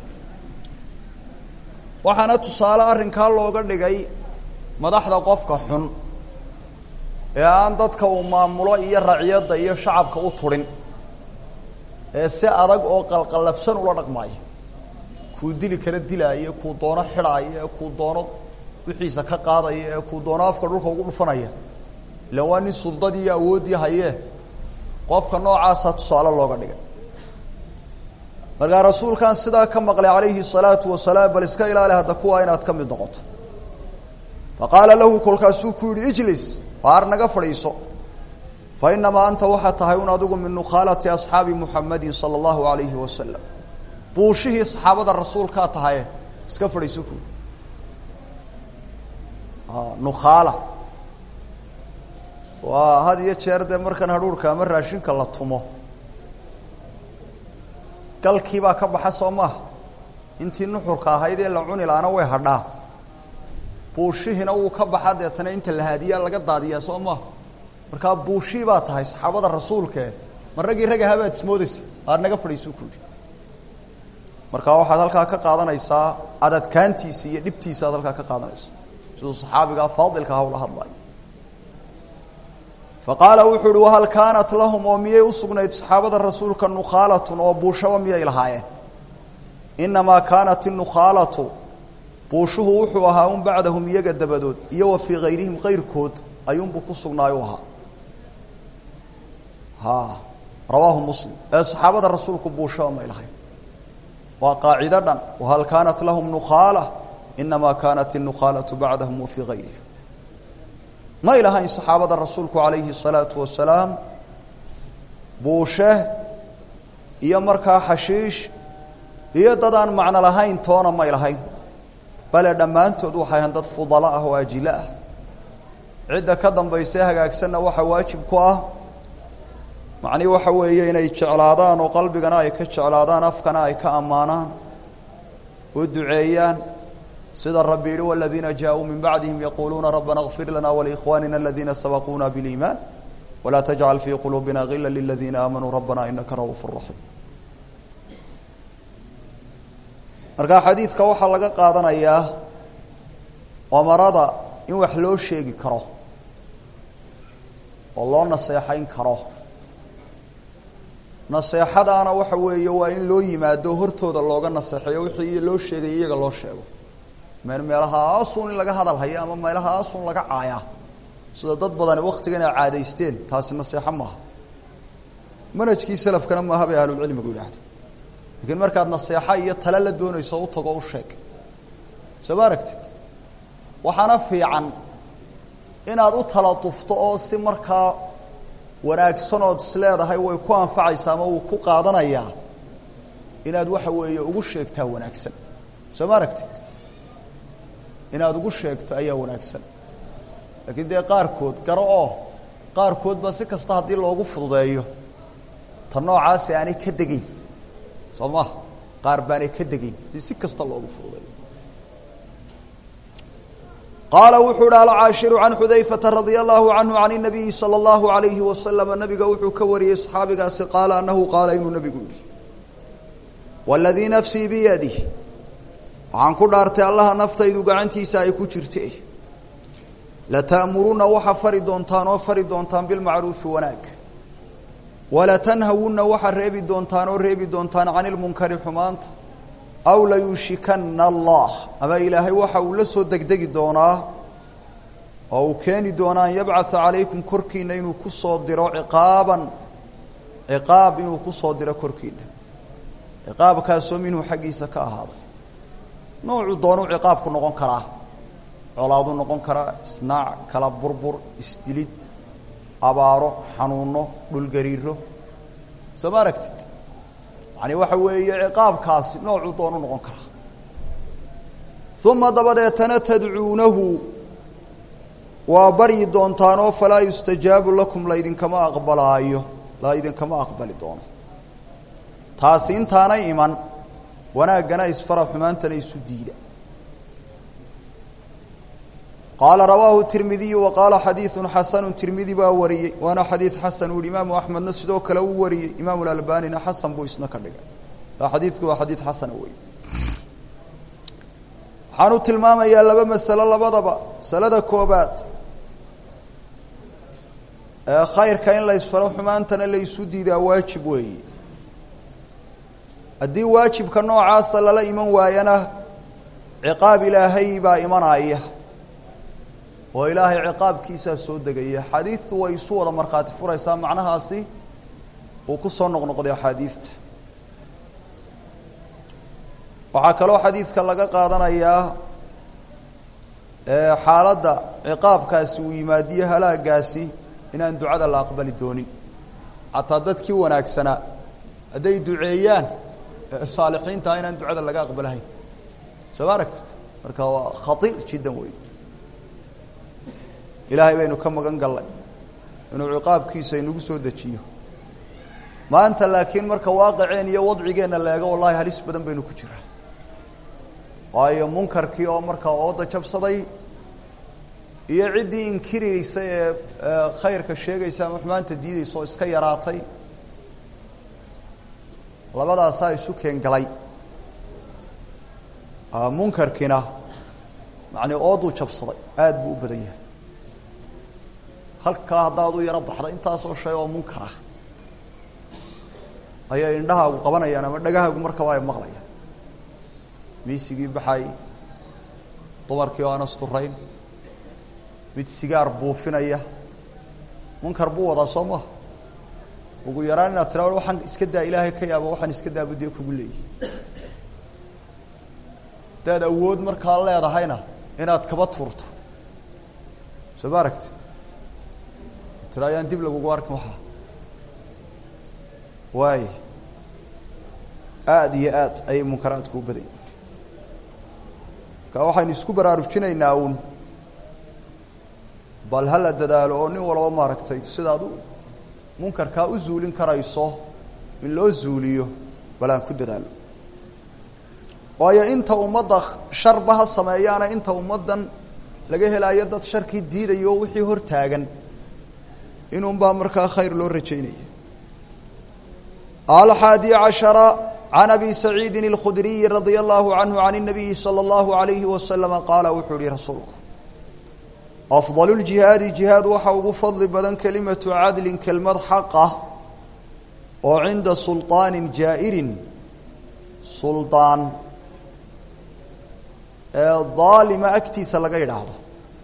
waxaana tusaale arrinkaa looga dhigay madaxda qofka xun ee aan dadka uu maamulo iyo raciyadda iyo shacabka u turin ee si adag oo qalqallafsan ula dhaqmaayo kuu dili kala dilaayo kuu doono xidhaayo ee kuu doono wixiisa ka qaadaya ee kuu doono afka dhulka ugu dhufanaya ilan waa nin suldadii iyo awooddii hayee qofka noocaasa tusaale looga dhigay markaa rasuulkan sidaa ka maqlay calayhi الsalaatu wasalaam bal iska ilaali hadda kuwa inaad ka mid noqoto faqaala lahu kolkaasuu ku yihi ijlis waar naga fadhiiso fainamaa anta waxaa tahay un adigu min nukhaalati asxaabi muxamadi salى اllahu alayhi wasalam buushihii saxaabada rasuulkaa tahaye iska fadhiiso ku nukhaala waa had iyo jeer dee markan hadhuurka ama raashinka la tumo galkii baa ka baxa soo maaha intii nuxurka ahayd ee la cuni laana way hadhaa buushihiina wuu ka baxa deetana inta la haadiyaa laga daadiyaa soo maaha markaa buushii baa tahay saxaabada rasuulkae ma raggii rag ahaa baad ismoodeysa aad naga fadhiisuu ku yidhi marka waxaad halkaa ka qaadanaysaa adadkaantiisa iyo dhibtiisa aad halkaa ka qaadanaysa siduu saxaabigaa faadilka hawla hadlayo fa qaala wuxuu uhi wahal kaanat lahum oo miyay u sugnayd saxaabada rasuulka nukhaalatun oo buushaba miyay lahaayeen inamaa kaanat inukhaalatu buushuhu wuxuu ahaa un bacdahum iyaga dabadood iyo wa fii kayrihim kayrkood ayuunbuu ku sugnaayu ahaa ha rawaahu muslim ee saxaabada rasuulku buushaba may lahayn waa qaacido dhan wahal kaanat lahum nukhaala inamaa kaanat inukhaalatu bacdahum wa fii kayrihim may lahayn saxaabada rasuulku calayhi الsalaatu wasalaam buushe iyo markaa xashiish iyo dad aan macno lahayn toona may lahayn bale dhammaantood waxay ahan dad fudala ah oo ajilo ah cidda ka dambayse hagaagsanna waxaa waajib ku ah macnihi waxa weeye inay jeclaadaan oo qalbigana ay ka jeclaadaan afkana ay ka ammaanaan oo duceeyaan sida rabbi yihi waladiina jaaءuu min bacdihim yaquuluuna rabbana اغfir lana walikhwanina aladiina sabaquuna biliimaan walaa tajcal fii quluubina gila liladiina aamanuu rabbana inaka ra'uuf raxiim marka xadiidka waxaa laga qaadanayaa amarada in wax loo sheegi karo oo loo naseexayn karo naseexadaana waxa weeye waa in loo yimaado hortooda looga naseexeeyo wixii loo sheegay iyaga loo sheego meel meelahaasun in laga hadal haya ama meelahaasun laga caayaa sida dad badani waktigan ay caadaysteen taasi naseexo maaha manhajkii salafkana maaha bay ahlulcilmigu yidhaahdo lakiin markaad naseexo iyo tale la doonayso u tago u sheeg soo ma aragtid waxaana fiican inaad u tala dufto oo si markaa wanaagsanood isleedahay way ku anfacaysaa ama wuu ku qaadanayaa inaad waxa weeye ugu sheegtaa wanaagsan soo ma aragtid inaad ugu sheegto ayaa wanaagsan laakiin dee qaarkood garo oo qaarkood baa si kasta haddii loogu fududeeyo ta noocaasi aanay ka degeyn soo maha qaar baanay ka degeyn haddii si kasta loogu fududeeyo qaala wuxuu uhi alcaashiru can xudayfata radia allahu canhu can inabiyi sala allahu alayhi wasalama nabiga wuxuu ka wariyey saxaabigaasi qaala anahu qaala inuu nabigu yihi waladii nafsii biyadih waxaan ku dhaartay allaha naftaydu gacantiisa ay ku jirte lata'muruna waxa fari doontaan oo fari doontaan bilmacruufi wanaag walatanhawunna waxa reebi doontaan oo reebi doontaan can ilmunkari xumaanta aw layuushikana allah ama ilaahay waxa uu la soo degdegi doonaa oo uu keeni doonaa an yabcatha calaykum korkiina inuu ku soo diro ciqaaban ciqaab inuu ku soo diro korkiina ciqaabkaasoo minhu xaggiisa ka ahaaday noocuu doonuu ciqaabku noqon karaa colaaduu noqon karaa isnaac kala burbur isdilid abaaro xanuuno dhulgariiro soo ma aragtid yani waxa weeye ciqaabkaasi noocuu doonu noqon karaa uma dabadeetana tadcuunahu waa baryi doontaanoo falaa yustajaabu lakum laydinkama aqbalaayo laydinkama aqbali doono taasi intaanay iman wanaaggana isfara xumaantana isu diida qaala rawaahu tirmidiyu wa qaala xadiidu xasanu tirmidi baa wariyey waana xadiid xasan u yihi imaamu axmedna sidoo kale uu wariyey imaamu lalbanina xasan buu isna ka dhigay xadiidku waa xadiid xasana wey waxaanu tilmaamayaa laba masalo labadaba masalada koobaad ee khayrka in la isfaro xumaantana la isu diidaa waajib weeye haddii waajibka noocaasa lala iman waayana ciqaab ilaahay baa imanaya oo ilaahay ciqaabkiisaa soo degaya xaadiidtu way isu wada markhaati furaysaa macnahaasi uu ku soo noqnoqday axaadiidta waxaa kaloo xadiidka laga qaadanayaa xaaladda ciqaabkaasi uu yimaadiyo halaagaasi inaan ducada la aqbali doonin xataa dadkii wanaagsanaa hadday duceeyaan saalixiintaa inaan ducada laga aqbalahayn soo ma aragtid marka waa khaiir jiddan wey ilaahay baynu ka magan gallay inuu ciqaabkiisa inagu soo dejiyo maanta laakiin marka waaqiceen iyo wadcigeenna leego wallahi halis badan baynu ku jiraa waayo munkarkii oo markaa ooda jabsaday iyo ciddii inkiraysa ee khayrka sheegaysa ama xumaanta diidaysa oo iska yaraatay labadaasaa isu keengalay munkarkiina macnii ooduu jabsaday aada buu u badan yahay halkaa haddaad u yaro baxda intaasoo shay oo munkar ah ayay indhahaagu qabanayaan ama dhagahaagu markaba ay maqlayaan miisigii baxay dumarkii oo aan asturayn mid sigaar buufinaya munkar buu wadaa soo maha ugu yaraan inaad tira waxaan iska daa ilaahay ka yaaba waxaan iska daabu dee kugu leeyahy hadaad awood markaa leedahayna inaad kaba tuurto soo ma aragtid tira ayaan dib lagugu arkin waxaa waay aada iyo aad ayay munkaraadku u badan yihin marka waxaynu isku baraarujinaynaa uun bal hala dadaalo oo nin walba maaragtay sidaad u munkarkaa u zuulin karayso in loo zuuliyo bal aan ku dadaalo waayo inta ummadda sharba ha sameeyaana inta ummaddan laga helaayo dad sharkii diidayo o wixii hor taagan inunbaa markaa khayr loo rajaynaya alxaadi cashara can abi saciidin اlkhudriyi radia allahu canhu can الnabiyi salى اllahu alayhi wasalama qaala wuxuu yihi rasuulku afضal اljihaadi jihaad waxa ugu fadli badan kelimatu cadlin kelmad xaqah oo cinda sulطaani jaa'irin suldaan ee daalima agtiisa laga yidhaahdo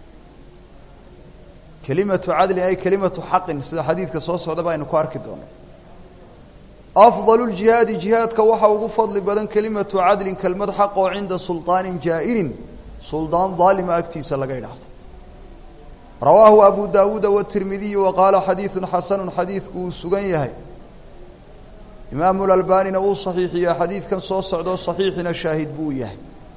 kelimatu cadlin ay kelimatu xaqin sida xadiidka soo socda ba aynu ku arki doono afضal اljihaadi jihaadka waxa ugu fadli badan kelimatu cadlin kelmad xaq oo cinda sulطaanin jaa'irin suldaan daalima agtiisa laga yidhaahdo rawaahu abu dawuuda wtirmidiy wa qaala xadiidu xasanu xadiidku uu sugan yahay imaamu lalbanina uu saxiixiya xadiidkan soo socdo saxiixina shaahid buu yahay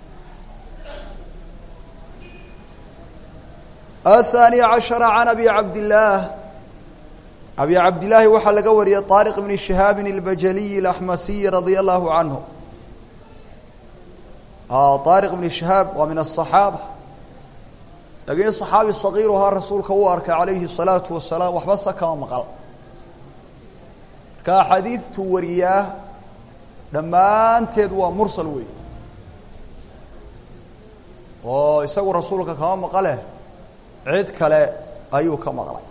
aلthaaniy cashara can abi cabdillaah abi cabdillaahi waxaa laga wariyey طaariq bni shihaabin اlbajaliyi اlaxmasiyi radia allahu canhu طaariq bni shihaab waa min aلصaxaaba laakiin صaxaabi sagiiruhaa rasuulka uu arkay calayhi الsalaatu wasalaam waxba se kama maqal marka axaadiidtu wariyaa dhammaanteed waa mursal wey oo isagu rasuulka kama maqale cid kale ayuu ka maqlay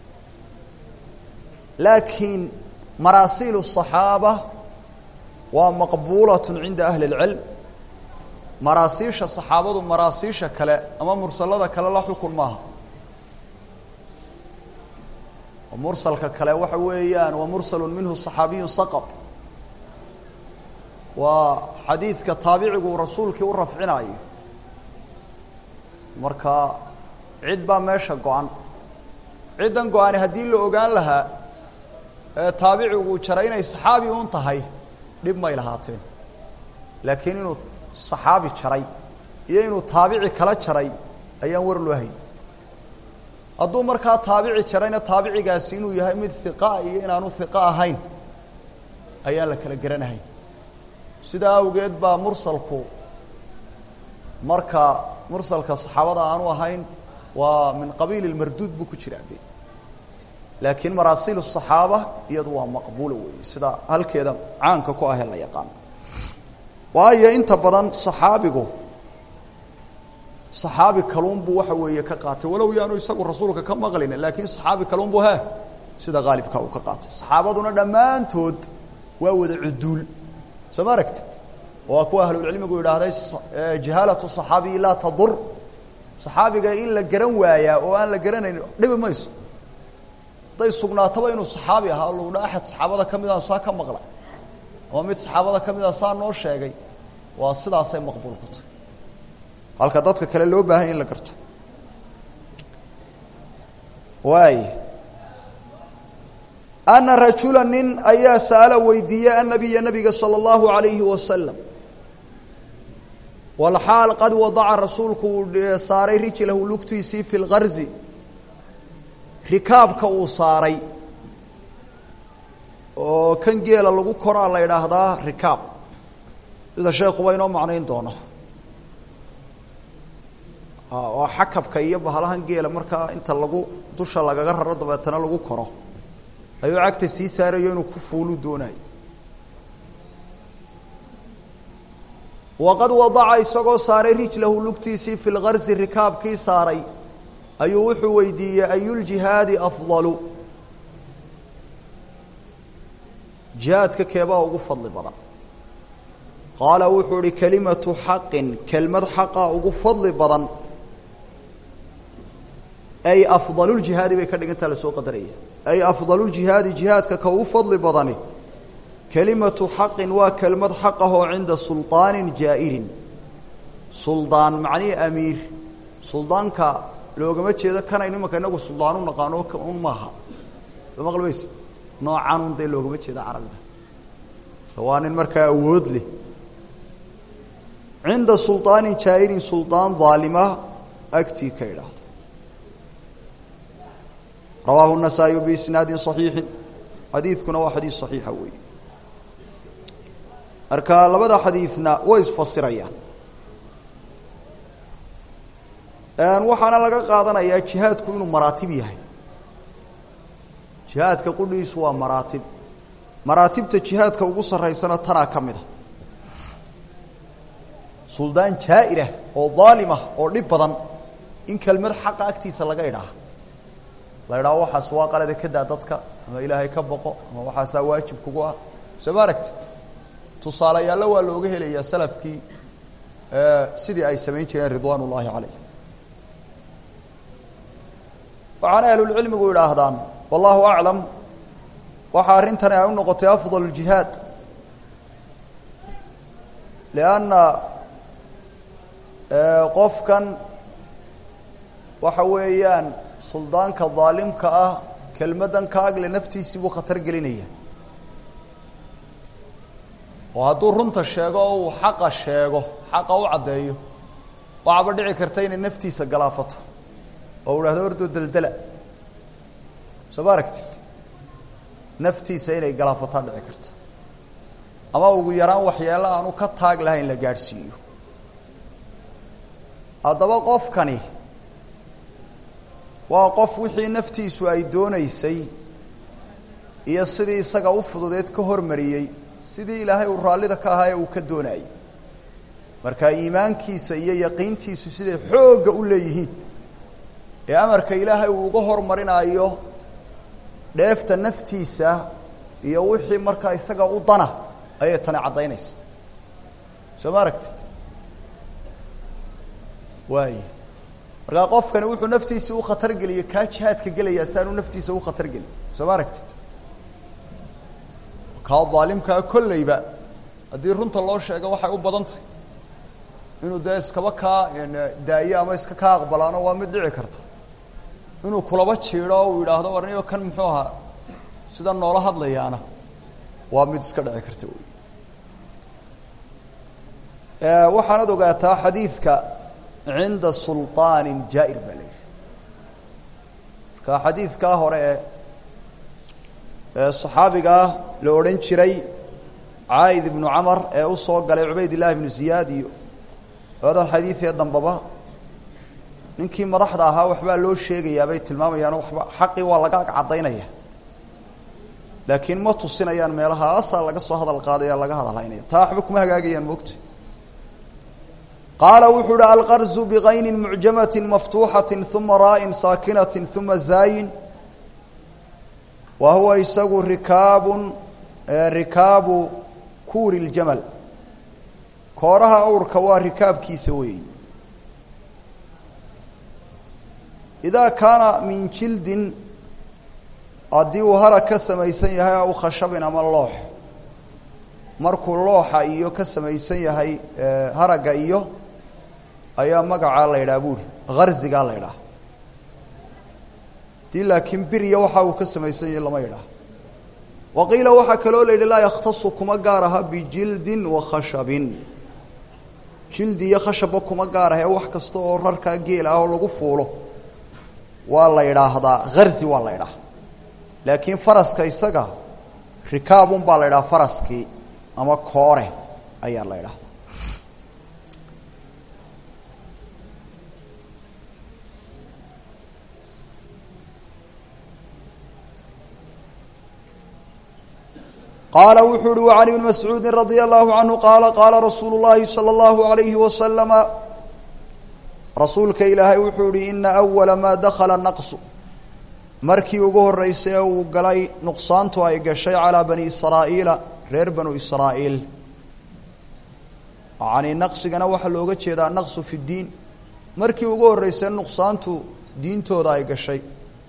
laakiin maraasiil الصaxaaba waa maqbuulaة cinda ahli اlcilm maraasiisha saxaabadu maraasiisha kale ama mursalada kale la xukun maaha mursalka kale waxa weeyaan waa mursalu minhu صaxaabiyu saqط waa xadiidka taabicigu rasuulkii u rafcinayo marka cid baa meesha go-an ciddan go-ani haddii la ogaan lahaa ee taabicigu jaray inay saxaabi un tahay dhib may lahaateen laakiin inuu saxaabi jaray iyo inuu taabici kala jaray ayaan war loo hayn hadduu markaa taabici jarayna taabicigaasi inuu yahay mid hiqa iyo inaanu hiqo ahayn ayaan la kala garanahayn sidaa awgeed baa mursalku marka mursalka saxaabada aanu ahayn waa min qabiil اmarduud buu ku jiraa de laakiin maraasiil الصaxaaba iyadu waa maqbuula weeye sida halkeeda caanka ku ahee la yaqaan waayo inta badan صaxaabigu صaxaabi kaluun buu waxa weeye ka qaatay walow yaanu isagu rasuulka ka maqlin laakiin صaxaabi kaluun bu he sida haalibka uu ka qaatay صaxaabaduna dhammaantood waa wada cuduul soo ma aragtid waa kuwa ahlulcilmigu yidhaahday jahaalaة صaxaabiyi laa tadur صaxaabiga in la garan waayaa oo aan la garanayn dhibi mayso hadday sugnaataba inuu صaxaabi ahaa lagu dha axad saxaabada ka mid a saa ka maqla ama mid saxaabada ka mid a saa noo sheegay waa sidaasay maqbuul ku tahy halka dadka kale loo baahanya in la garto waay ana rajula nin ayaa sa'ala weydiiyey annabiya nabiga salى اllahu عalayhi wasalam walxaal qad wadaca rasuulku uu saaray rijlahu lugtiisii fi lgarzi rikaabka uu saaray oo kan geela lagu koraa la idhaahdaa rikaab sida sheekuba inoo macnayn doono waa xakabka iyo bahalahan geela markaa inta lagu dusha lagaga raro dabeetana lagu koro ayuu cagta sii saarayo inuu ku fuulu doonayo waqad wadaca isagoo saaray rijlahu lugtiisii fi lgarsi rikaabkii saaray ayuu wuxuu weydiiyey ayuljihaadi afdalu jihaadka keebaa ugu fadli badan qaala wuxuu ihi kelimatu xaqin kelmad xaqa ugu fadli badan ay afdaluljihaadi bay ka dhigantaa lasoo qadaraya ay afdaluljihaadi jihaadka ka ugu fadli badani kelimatu xaqin waa kelmad xaq ah oo cinda suldaanin jaa'irin suldaan macnihii amiir suldaanka loogama jeedo kanaynu imanka inagu suldaan u naqaano un maaha soo maqlmaysid noocan un dee loogama jeeda carabiga waa nin markaa awood leh cinda suldaanin jaa'irin suldaan daalima agtii ka idhaahdo rawaahu النasaaئي biisnaadi صaxiixi xadiidkuna waa xadiis صaxiixa weey marka labada xadiidna way isfasirayaan waxaana laga qaadanayaa jihaadku inuu maraatib yahay jihaadka qudhiisu waa maraatib maraatibta jihaadka ugu saraysana tanaa ka mid a suldaan jaa'irah oo daalimah oo dhib badan in kelmad xaqa agtiisa laga idhaaha la idhaho waxaas waa qalada ka daa dadka ama ilaahay ka boqo ama waxaasaa waajib kugu ah soo ma aragtid tusaalayaalla waa looga helayaa salafkii sidii ay samayn jireen ridwaan ullaahi calayh waxaana ahlulcilmigu idhaahdaan wallahu aclam waxa arrintani ay u noqotay afdal اljihaad lianna qofkan waxa weeyaan suldaanka daalimka ah kelmaddan ka agle naftiisii buu khatar gelinaya oo hadduu runta sheego oo uu xaqa sheego xaqa u caddeeyo waxaaba dhici karta inay naftiisa galaafato oo u dhahdo ordoo deldela soo ma aragtid naftiisa inay galaafataa dhici karta ama ugu yaraan waxyeelo aanu ka taag lahayn la gaadhsiiyo haddaba qofkani waa qof wixii naftiisu ay doonaysay iyo sidii isaga u fududeed ka hormariyey sidii ilaahay uu raallida ka ahaa ee uu ka doonayay marka iimaankiisa iyo yaqiintiisu siday xoogga u leeyihiin ee amarka ilaahay uu uga hormarinaayo dheefta naftiisa iyo wixii markaa isaga u dana ayay tani caddaynaysa soo ma aragtid waay markaa qofkani wuxuu naftiisii u khatar geliyey kaa jihaadka gelayaa si aanu naftiisa u khatar gelin soo ma aragtid kaa daalimkaa kolleyba haddii runta loo sheego waxay u badan tahay inuu dee iskaba kaa daayo ama iska kaa aqbalaano waa mid dhici karta inuu kulaba jiidho o uu yidhaahdo warniyo kan muxuu ahaa sida noola hadlayaana waa mid iska dhici karta wey waxaanad ogaataa xadiidka cinda sulطaanin jaa'ir baa la yidhi marka xadiidkaa hore ee ee saxaabigaa la odhan jiray caaid ibnu camar ee u soo galay cubayd illahi ibnu ziyaad iyo labada xadiidee dambaba ninkii madaxda ahaa waxbaa loo sheegayaa bay tilmaamayaan waba xaqii waa laga ag caddaynaya laakiin ma tusinayaan meelaha asaa laga soo hadal qaadaya laga hadalhaynaya taa waxba kuma hagaagayaan moogta qaala wuxuu uhi alqarzu bikaynin mucjamati maftuuxati uma raa'in saakinati uma zaayin wa huwa isagu rikaabun rikaabu kuuri ljamal kooraha awrka waa rikaabkiisa weeyi idaa kaana min jildin haddii uu harag ka samaysan yahay aw khashabin ama loox markuu looxa iyo ka samaysan yahay haragga iyo ayaa magacaa la yidhaha buuri harzigaa la ydhaha dii laakiin birya waxa uu ka samaysan yahay lama yidhaah wa qiila waxaa kaloo la yidhi laa yakhtasu kuma gaar aha bijildin wa khashabin jildi iyo khashabba kuma gaar aha ee wax kasta oo rarkaa geel ah oo lagu fuulo waa la yidhaahdaa harzi waa la ydhaha laakiin faraska isaga rikaabun baa la ydhaha faraskii ama koore ayaa la ydhahdaa qaala wuxuu uhi وعan iبn mascuudi radي الlahu canhu qaala qaala rasuulu الlahi salى الlahu عalayhi waslama rasuulka ilaahay wuxuu ihi ina أwala ma dakla naqsu markii ugu horeysay ee uu galay nuqsaantu ay gashay calىa bani israa'iila reer banu israa'iil yani naqsigana waxaa looga jeedaa naqsu fi اdiin markii ugu horeysay nuqsaantu diintooda ay gashay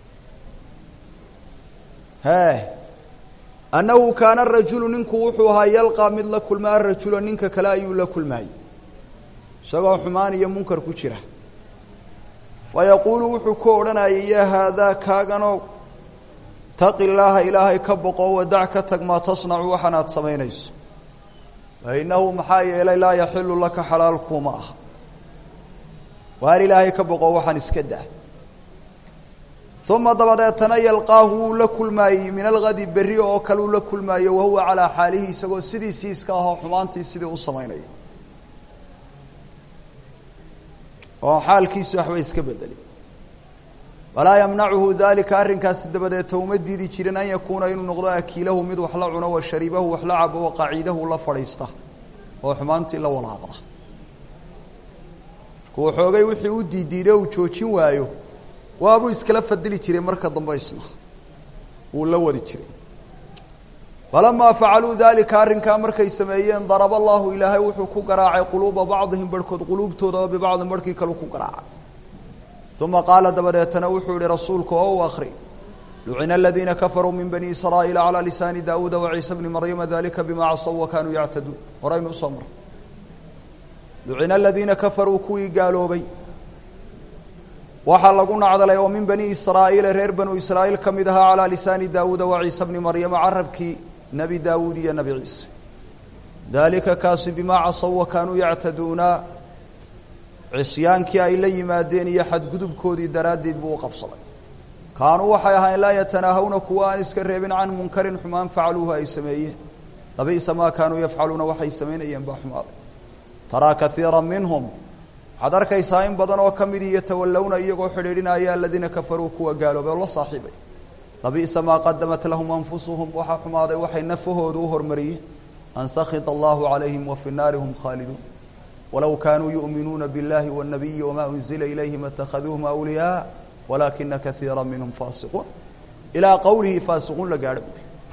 he annahu kaana rajulu ninku wuxuu ahaa yalqaa mid la kulmaa rajula ninka kale ayuu la kulmaayey isagoo xumaan iyo munkar ku jira fa yaquulu wuxuu ku odhanayay yaa haadaa kaaganoo taqi llaaha ilaahay ka boqo wadac ka tag maa tasnacu waxanaad samaynayso fa innahu maxaa yeelay laa yaxilu laka xalaal kuuma aha waar ilaahay ka boqo waxaan iska daa uma dabadeetana yalqaahu wuu la kulmaayey min algadi berri oo kale uu la kulmaayo wahuwa calaa xaalihi isagoo sidiisii iska ahoo xumaantii sidii u samaynayo oo xaalkiisi waxba iska bedeli walaa yamnacuhu dalika arrinkaasi dabadeeta uma diidi jirin an yakuuna inuu noqdo akiilahu mid wax la cuno wa shariibahu wax la cabo wa qaciidahu la fadhiista oo xumaantii la walaaqda markuu xoogay wixii u diidiiday uu joojin waayo waabuu iskala fadili jiray marka dambe isna wuu la wadi jiray falamaa facaluu dalika arrinkaa markay sameeyeen daraba allahu ilaahay wuxuu ku garaacay quluuba bacdihim barhkood quluubtoodaba bibacdin barhkii kalu ku garaacay uma qaala dabadeetana wuxuu yihi rasuulku oo u akri lucina aladiina kafaruu min bani israa'iila calaa lisaani daawuuda waciisa bni maryama dalika bima casaw wa kaanuu yactaduun horaynu usoo maray lucina aladiina kafaruu kuwii gaaloobay waxaa lagu nacdalay oo min bani israa'iila reer banu israa'iil ka mid ahaa calaa lisaani daawuuda wa ciisa bni maryama carabkii nebi daawuud iyo nebi ciise dalika kaasi bimaa casaw wa kaanuu yactaduuna cisyaankii ay la yimaadeen iyo xadgudubkoodii daraaddeed buu u qabsaday kaanuu waxay ahayn laa yatanaahawna kuwa aan iska reebin can munkarin xumaan facaluuhu ay sameeyeen labi'sa maa kaanuu yafcaluuna waxay samaynayeen baa xumaaday taraa kaiira minhum waxaad arkaysaa in badan oo ka midii yatawallowna iyagoo xidhiidhinaya aladiina kafaruu kuwa gaaloobay oo la saaxiibay labi'sa maa qadamat lahum anfusuhum waxaa xumaaday waxay nafahooda u hormariyeen an sakita allahu calayhim wa fi naari hum khaaliduun walow kaanuu yu'minuuna biاllahi wالnabiyi wama unzila ilayhim اtakhaduuhum awliyaa walaakina kaiira minhum faasiquun ilaa qowlihi faasiquun la gaadho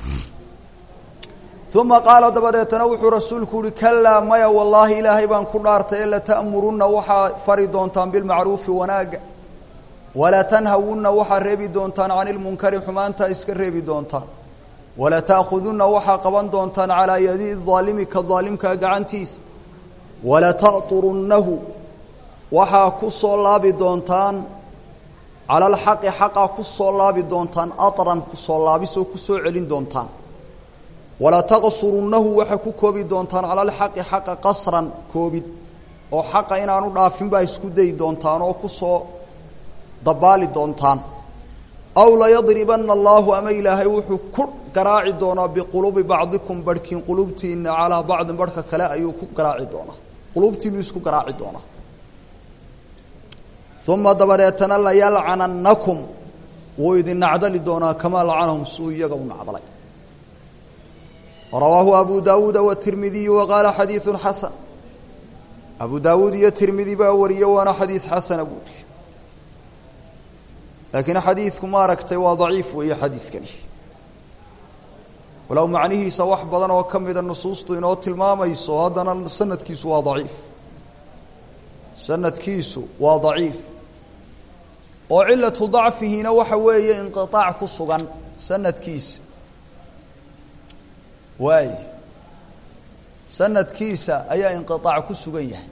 uma qaala dabadeetana wuxuu rasuulku uhi kalaa maya wallaahi ilaahay baan ku dhaartay e lata'murunna waxaa fari doontaan bilmacruufi wanaaga walatanhawunna waxaa reebi doontaan cani lmunkari xumaantaa iska reebi doontaan walata'khudunna waxaa qaban doontaan calaa yadi aalimi ka daalimkaa gacantiisa walata'turunnahu waxaa ku soo laabi doontaan cala alxaqi xaqaa ku soo laabi doontaan aran kusoo laabisoo kusoo celin doontaan walataqsurunnahu waxaa ku koobi doontaan cala alxaqi xaqa qasran koobid oo xaqa inaanu dhaafin baa isku dayi doontaan oo kusoo dabaali doontaan aw layadribana allaahu ama ilaahay wuxuu ku garaaci doonaa biquluubi bacdikum barhkiin qulubtiina calaa bacdin barhka kale ayuu ku garaaci doonaa qulubtiinuu isku garaaci doonaa uma dabadeetana layalcanannakum wuu idin nacdali doonaa kamaa lacanahum suu iyaga u nacdalay rawaahu abu daawuuda watirmidiyu waqaala xadiidu xasan abu daawuud iyo tirmidi baa wariye waana xadiid xasana buuri laakiin xadiidku maaragtay waa daciif weeye xadiidkani walow macnihiisa wax badan oo ka mida nusuustu inoo tilmaamayso haddana sanadkiisu waa daciif sanadkiisu waa daciif oo cilatu dacfihiina waxa weeye inqiaac ku sugan sanadkiisa waay sanadkiisa ayaa inqiaac ku sugan yahay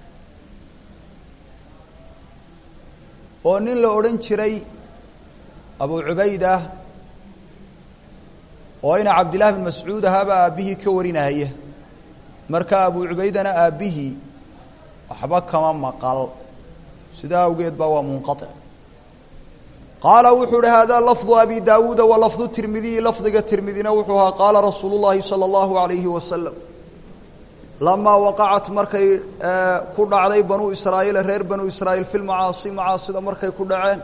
oo nin la odhan jiray abu cubaydah oo ina cabdillahi bin mascuud ahaaba aabbihii ka warinaya marka abu cubaydana aabbihii waxba kama maqal sidaa awgeed baa waa munqaطic qaala wuxuu uhi hada lafdu abi daawuuda wa lafdu tirmidiyi lafdiga tirmidina wuxuu ahaa qaala rasuulu llahi salى اllahu alayhi wasalam lamaa waqacat markay ku dhacday banuu israa'iila reer banuu israa'iil fi lmacaasi macaasida markay ku dhaceen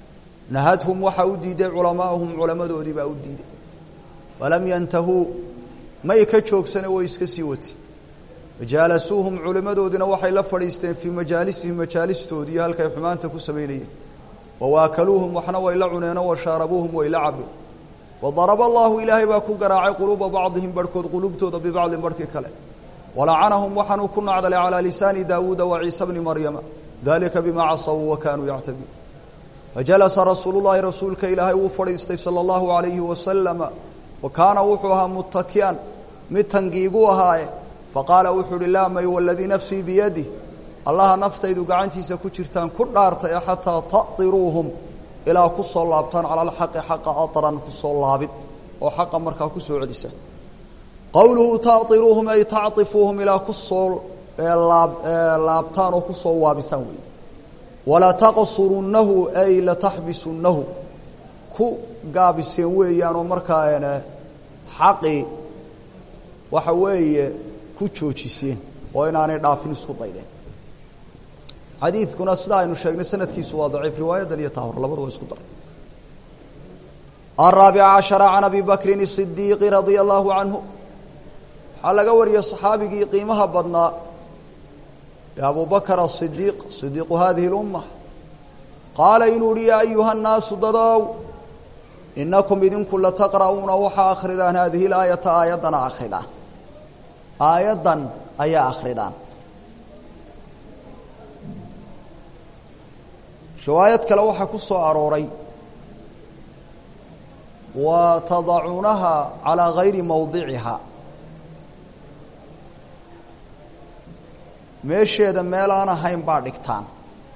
nahadhum waxaa u diiday culamaa'uhum culamadoodii baa u diiday falam yantahuu may ka joogsane way iska sii wati majaalasuuhum culimmadoodina waxay la fadhiisteen fii majaalisihim majaalistoodii halkay xumaanta ku samaynayeen wawaakaluuhum waxna way la cuneenoo washaarabuuhum way la cabeen fadaraba allahu ilaahay baa ku garaacay quluuba bacdihim barhkood quluubtooda bibacdin barhkii kale walacanahum waxaanuu ku nacdalay calaa lisaani daawuuda wa ciisa bni maryama dalika bimaa casawuu wa kaanuu yactabiin fajalasa rasuulu llahi rasuulka ilaahay wuu fadhiistay sala allahu alayhi wasalama wa kaana wuxuu ahaa muttaki'an mid tangiigu ahaaye faqaala wuxuu uhi laa may waladii nafsii biyadih allaha naftaydu gacantiisa ku jirtaan ku dhaartay xataa ta'tiruuhum ilaa ku soo laabtaan cala alxaqi xaqa aran ku soo laabid oo xaqa markaa ku soo celisa qowluhu ta'iruuhum ay tacطifuuhum ilaa ku soo laabtaan oo ku soo waabisaan wey walataqsurunnahu ay lataxbisunnahu ku gaabiseen weeyaan oo markaa xaqii waxa weeye ku joojiseen oo inaanay dhaafin isku daydeen xadiidkuna sida aynu sheegnay sanadkiisu waa daciif riwaayadan iyo tahor labadu waa isku dar الرaaبica caشhaرa can abi bakrin الصidiiqi radia allahu canhu waxaa laga wariyey صaxaabigii qiimaha badnaa ee abu bakr الصidiiq صidiiqu hadihi اlumma qaala inuu uhi yaa ayuha الnaasu dadow inakum idinku lataqra'uuna waxaa akridaan hadihi اlaayata aayaddana akridaan aayaddan ayaa akridaan riwaayad kale waxaa ku soo arooray wa tadacuunaha calىa gayri mawdiciha meesheeda meel aan ahayn baa dhigtaan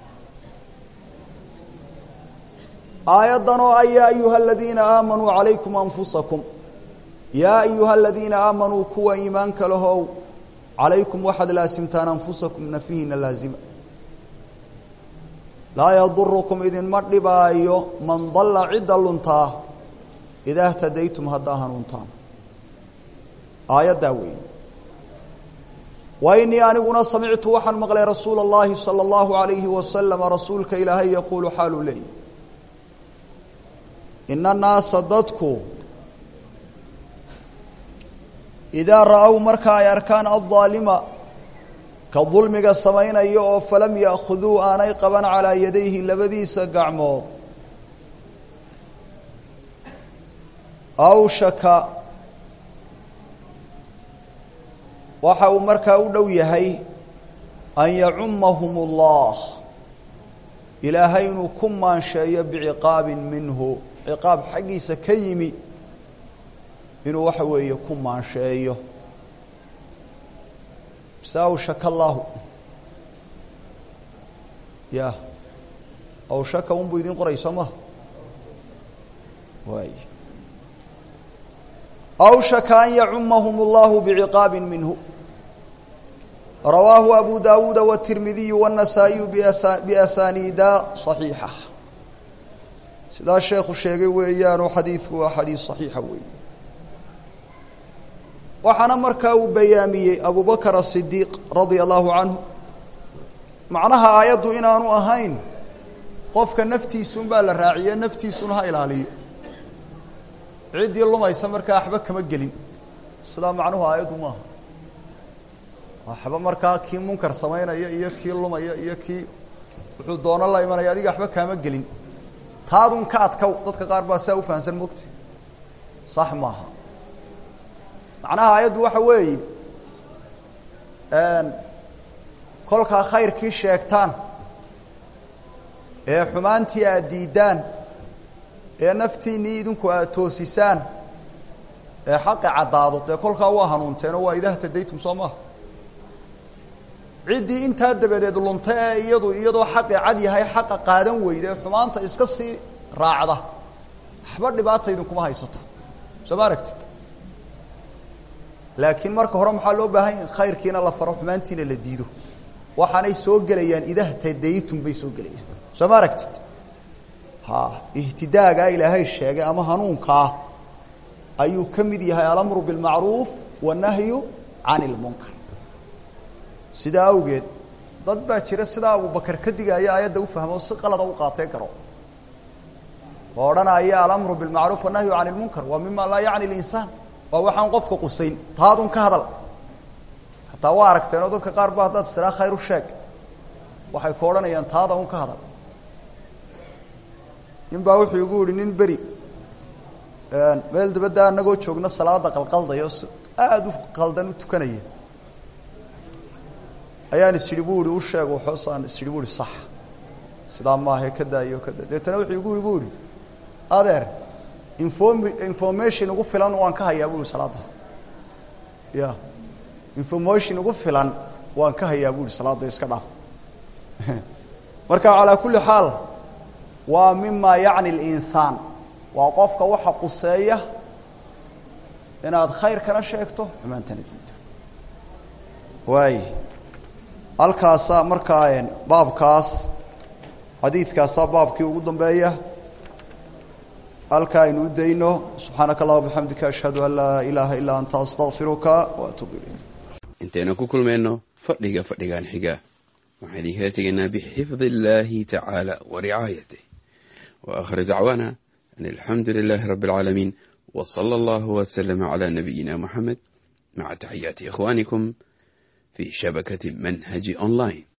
aayaddan oo a yaa ayuha aladiina aamanuu calaykum anfusakum yaa ayuha aladiina aamanuu kuwa iimaanka lahow calaykum waxaad laasimtaan anfusakum nafihiina laazima laa yadurukum idinma dhibaayo man dalla cidda luntaa idaa htadaytum haddaa hanuuntaan aayaddaa weeye wa inii aniguna samictu waxaan maqlay rasuula اllahi salى اllahu alayhi wasalama rasuulka ilaahay yaquulu xaaluu leeyahy ina annaasa dadku idaa ra-ow marka ay arkaan aلظaalima ka dulmiga samaynaya oo falam ya'khuduu aanay qaban calaa yadayhi labadiisa gacmood awshaka waxa uu markaa u dhow yahay an yacumahum اllah ilaahay inuu ku maansheeyo biciqaabin minhu ciqaab xaggiisa ka yimi inuu waxa weeye ku maansheeyo mise awshaka allahu ya awshaka un buu idin qorayso ma waay awshaka an yacumahum اllahu biciqaabi minhu rawaahu abu dawuuda wالtirmidiyu wالنasaaئiyu biasaniida صaxiixa sidaa sheekhu sheegay weeyaanoo xadiidku waa xadiis صaxiixa weey waxaana markaa uu bayaamiyey abu bakr الصidiiq radia allahu canhu macnaha aayaddu inaanu ahayn qofka naftiisun baa la raaciye naftiisuna ha ilaaliyo ciddii lumaysa markaa waxba kama gelin sidaa macnuhu aayaddu maaha waxba markaa kii munkar samaynaya iyo kii lumaya iyo kii wuxuu doono la imanaya adiga waxba kaama gelin taadun ka adkow dadka qaar baa saa ufahansan mogta sax maaha macnaha aayaddu waxa weeye kolkaa khayrkii sheegtaan ee xumaantii aad diiddaan ee naftiinnii idinku aad toosisaan ee xaqi caddaado dee kolkaa waa hanuunteenoo waa idaa htadaytum soo maaha ciddii intaa dabadeed lunta ee iyadu iyadoo xaqi cad yahay xaqa qaadan weyda ee xumaanta iska sii raacda waxba dhibaata idinkuma haysato soo ma aragtid laakiin marka hore maxaa loo baahan yahi khayrkiina la faro xumaantiina la diido waxaanay soo gelayaan idahtadaytum bay soo gelayaan soo ma aragtid ha ihtidaagaa ilaahay sheegay ama hanuunkaa ayuu ka mid yahay alamru bilmacruuf wannahyu can ilmunkar sidaa awgeed dad baa jira sidaa abubakar ka digaya aayadda u fahmo si qalada u qaatee garo oo odhanaya alamru bilmacruuf wannahyu can ilmunkar waa mima laa yacni linsaan waa waxaan qofka qusayn taadun ka hadal hataa waa aragteen oo dadka qaar ba haddaad siraa khayr u sheeg waxay ku odhanayaan taada un ka hadal nin baa wuxuu igu yihi nin beri meel dabadda anagoo joogna salaada qalqaldaya oo aada u qaldan u tukanaya ayaan is idhi bu ihi u sheeg waxoosaan is idhi bu ihi sax sidaa maahae ka daayo ka da deetana wuxuu igu yihi bu ihi adeer inform information ugu filan waan ka hayaa bu ihi salaadda ya information ugu filan waan ka hayaa bu ihi salaadda iska dhaaf marka calaa kulli xaal waa mima yacni linsaan waa qofka waxa quseeya inaad khayrkana sheegto xumaantana diido waay halkaasaa markaa baabkaas xadiidkaasaa baabkii ugu dambeeya halkaa aynu u dayno subxaanaka allah bixamdika ashhadu an laa ilaaha illaa anta astaqfiruka waatuubu ilayk intaynu ku kulmayno fadhiga fadhigan xiga waxaan idinkala tegaynaa bixifdi illaahi tacaala wa ricaayatih wa akhir dacwaana an alxamdu lilaahi rabbi alcaalamiin wa sala allahu waslama calaa nabiyina moxamed maca taxiyaati ikhwaanikum fi shabakati manhaji online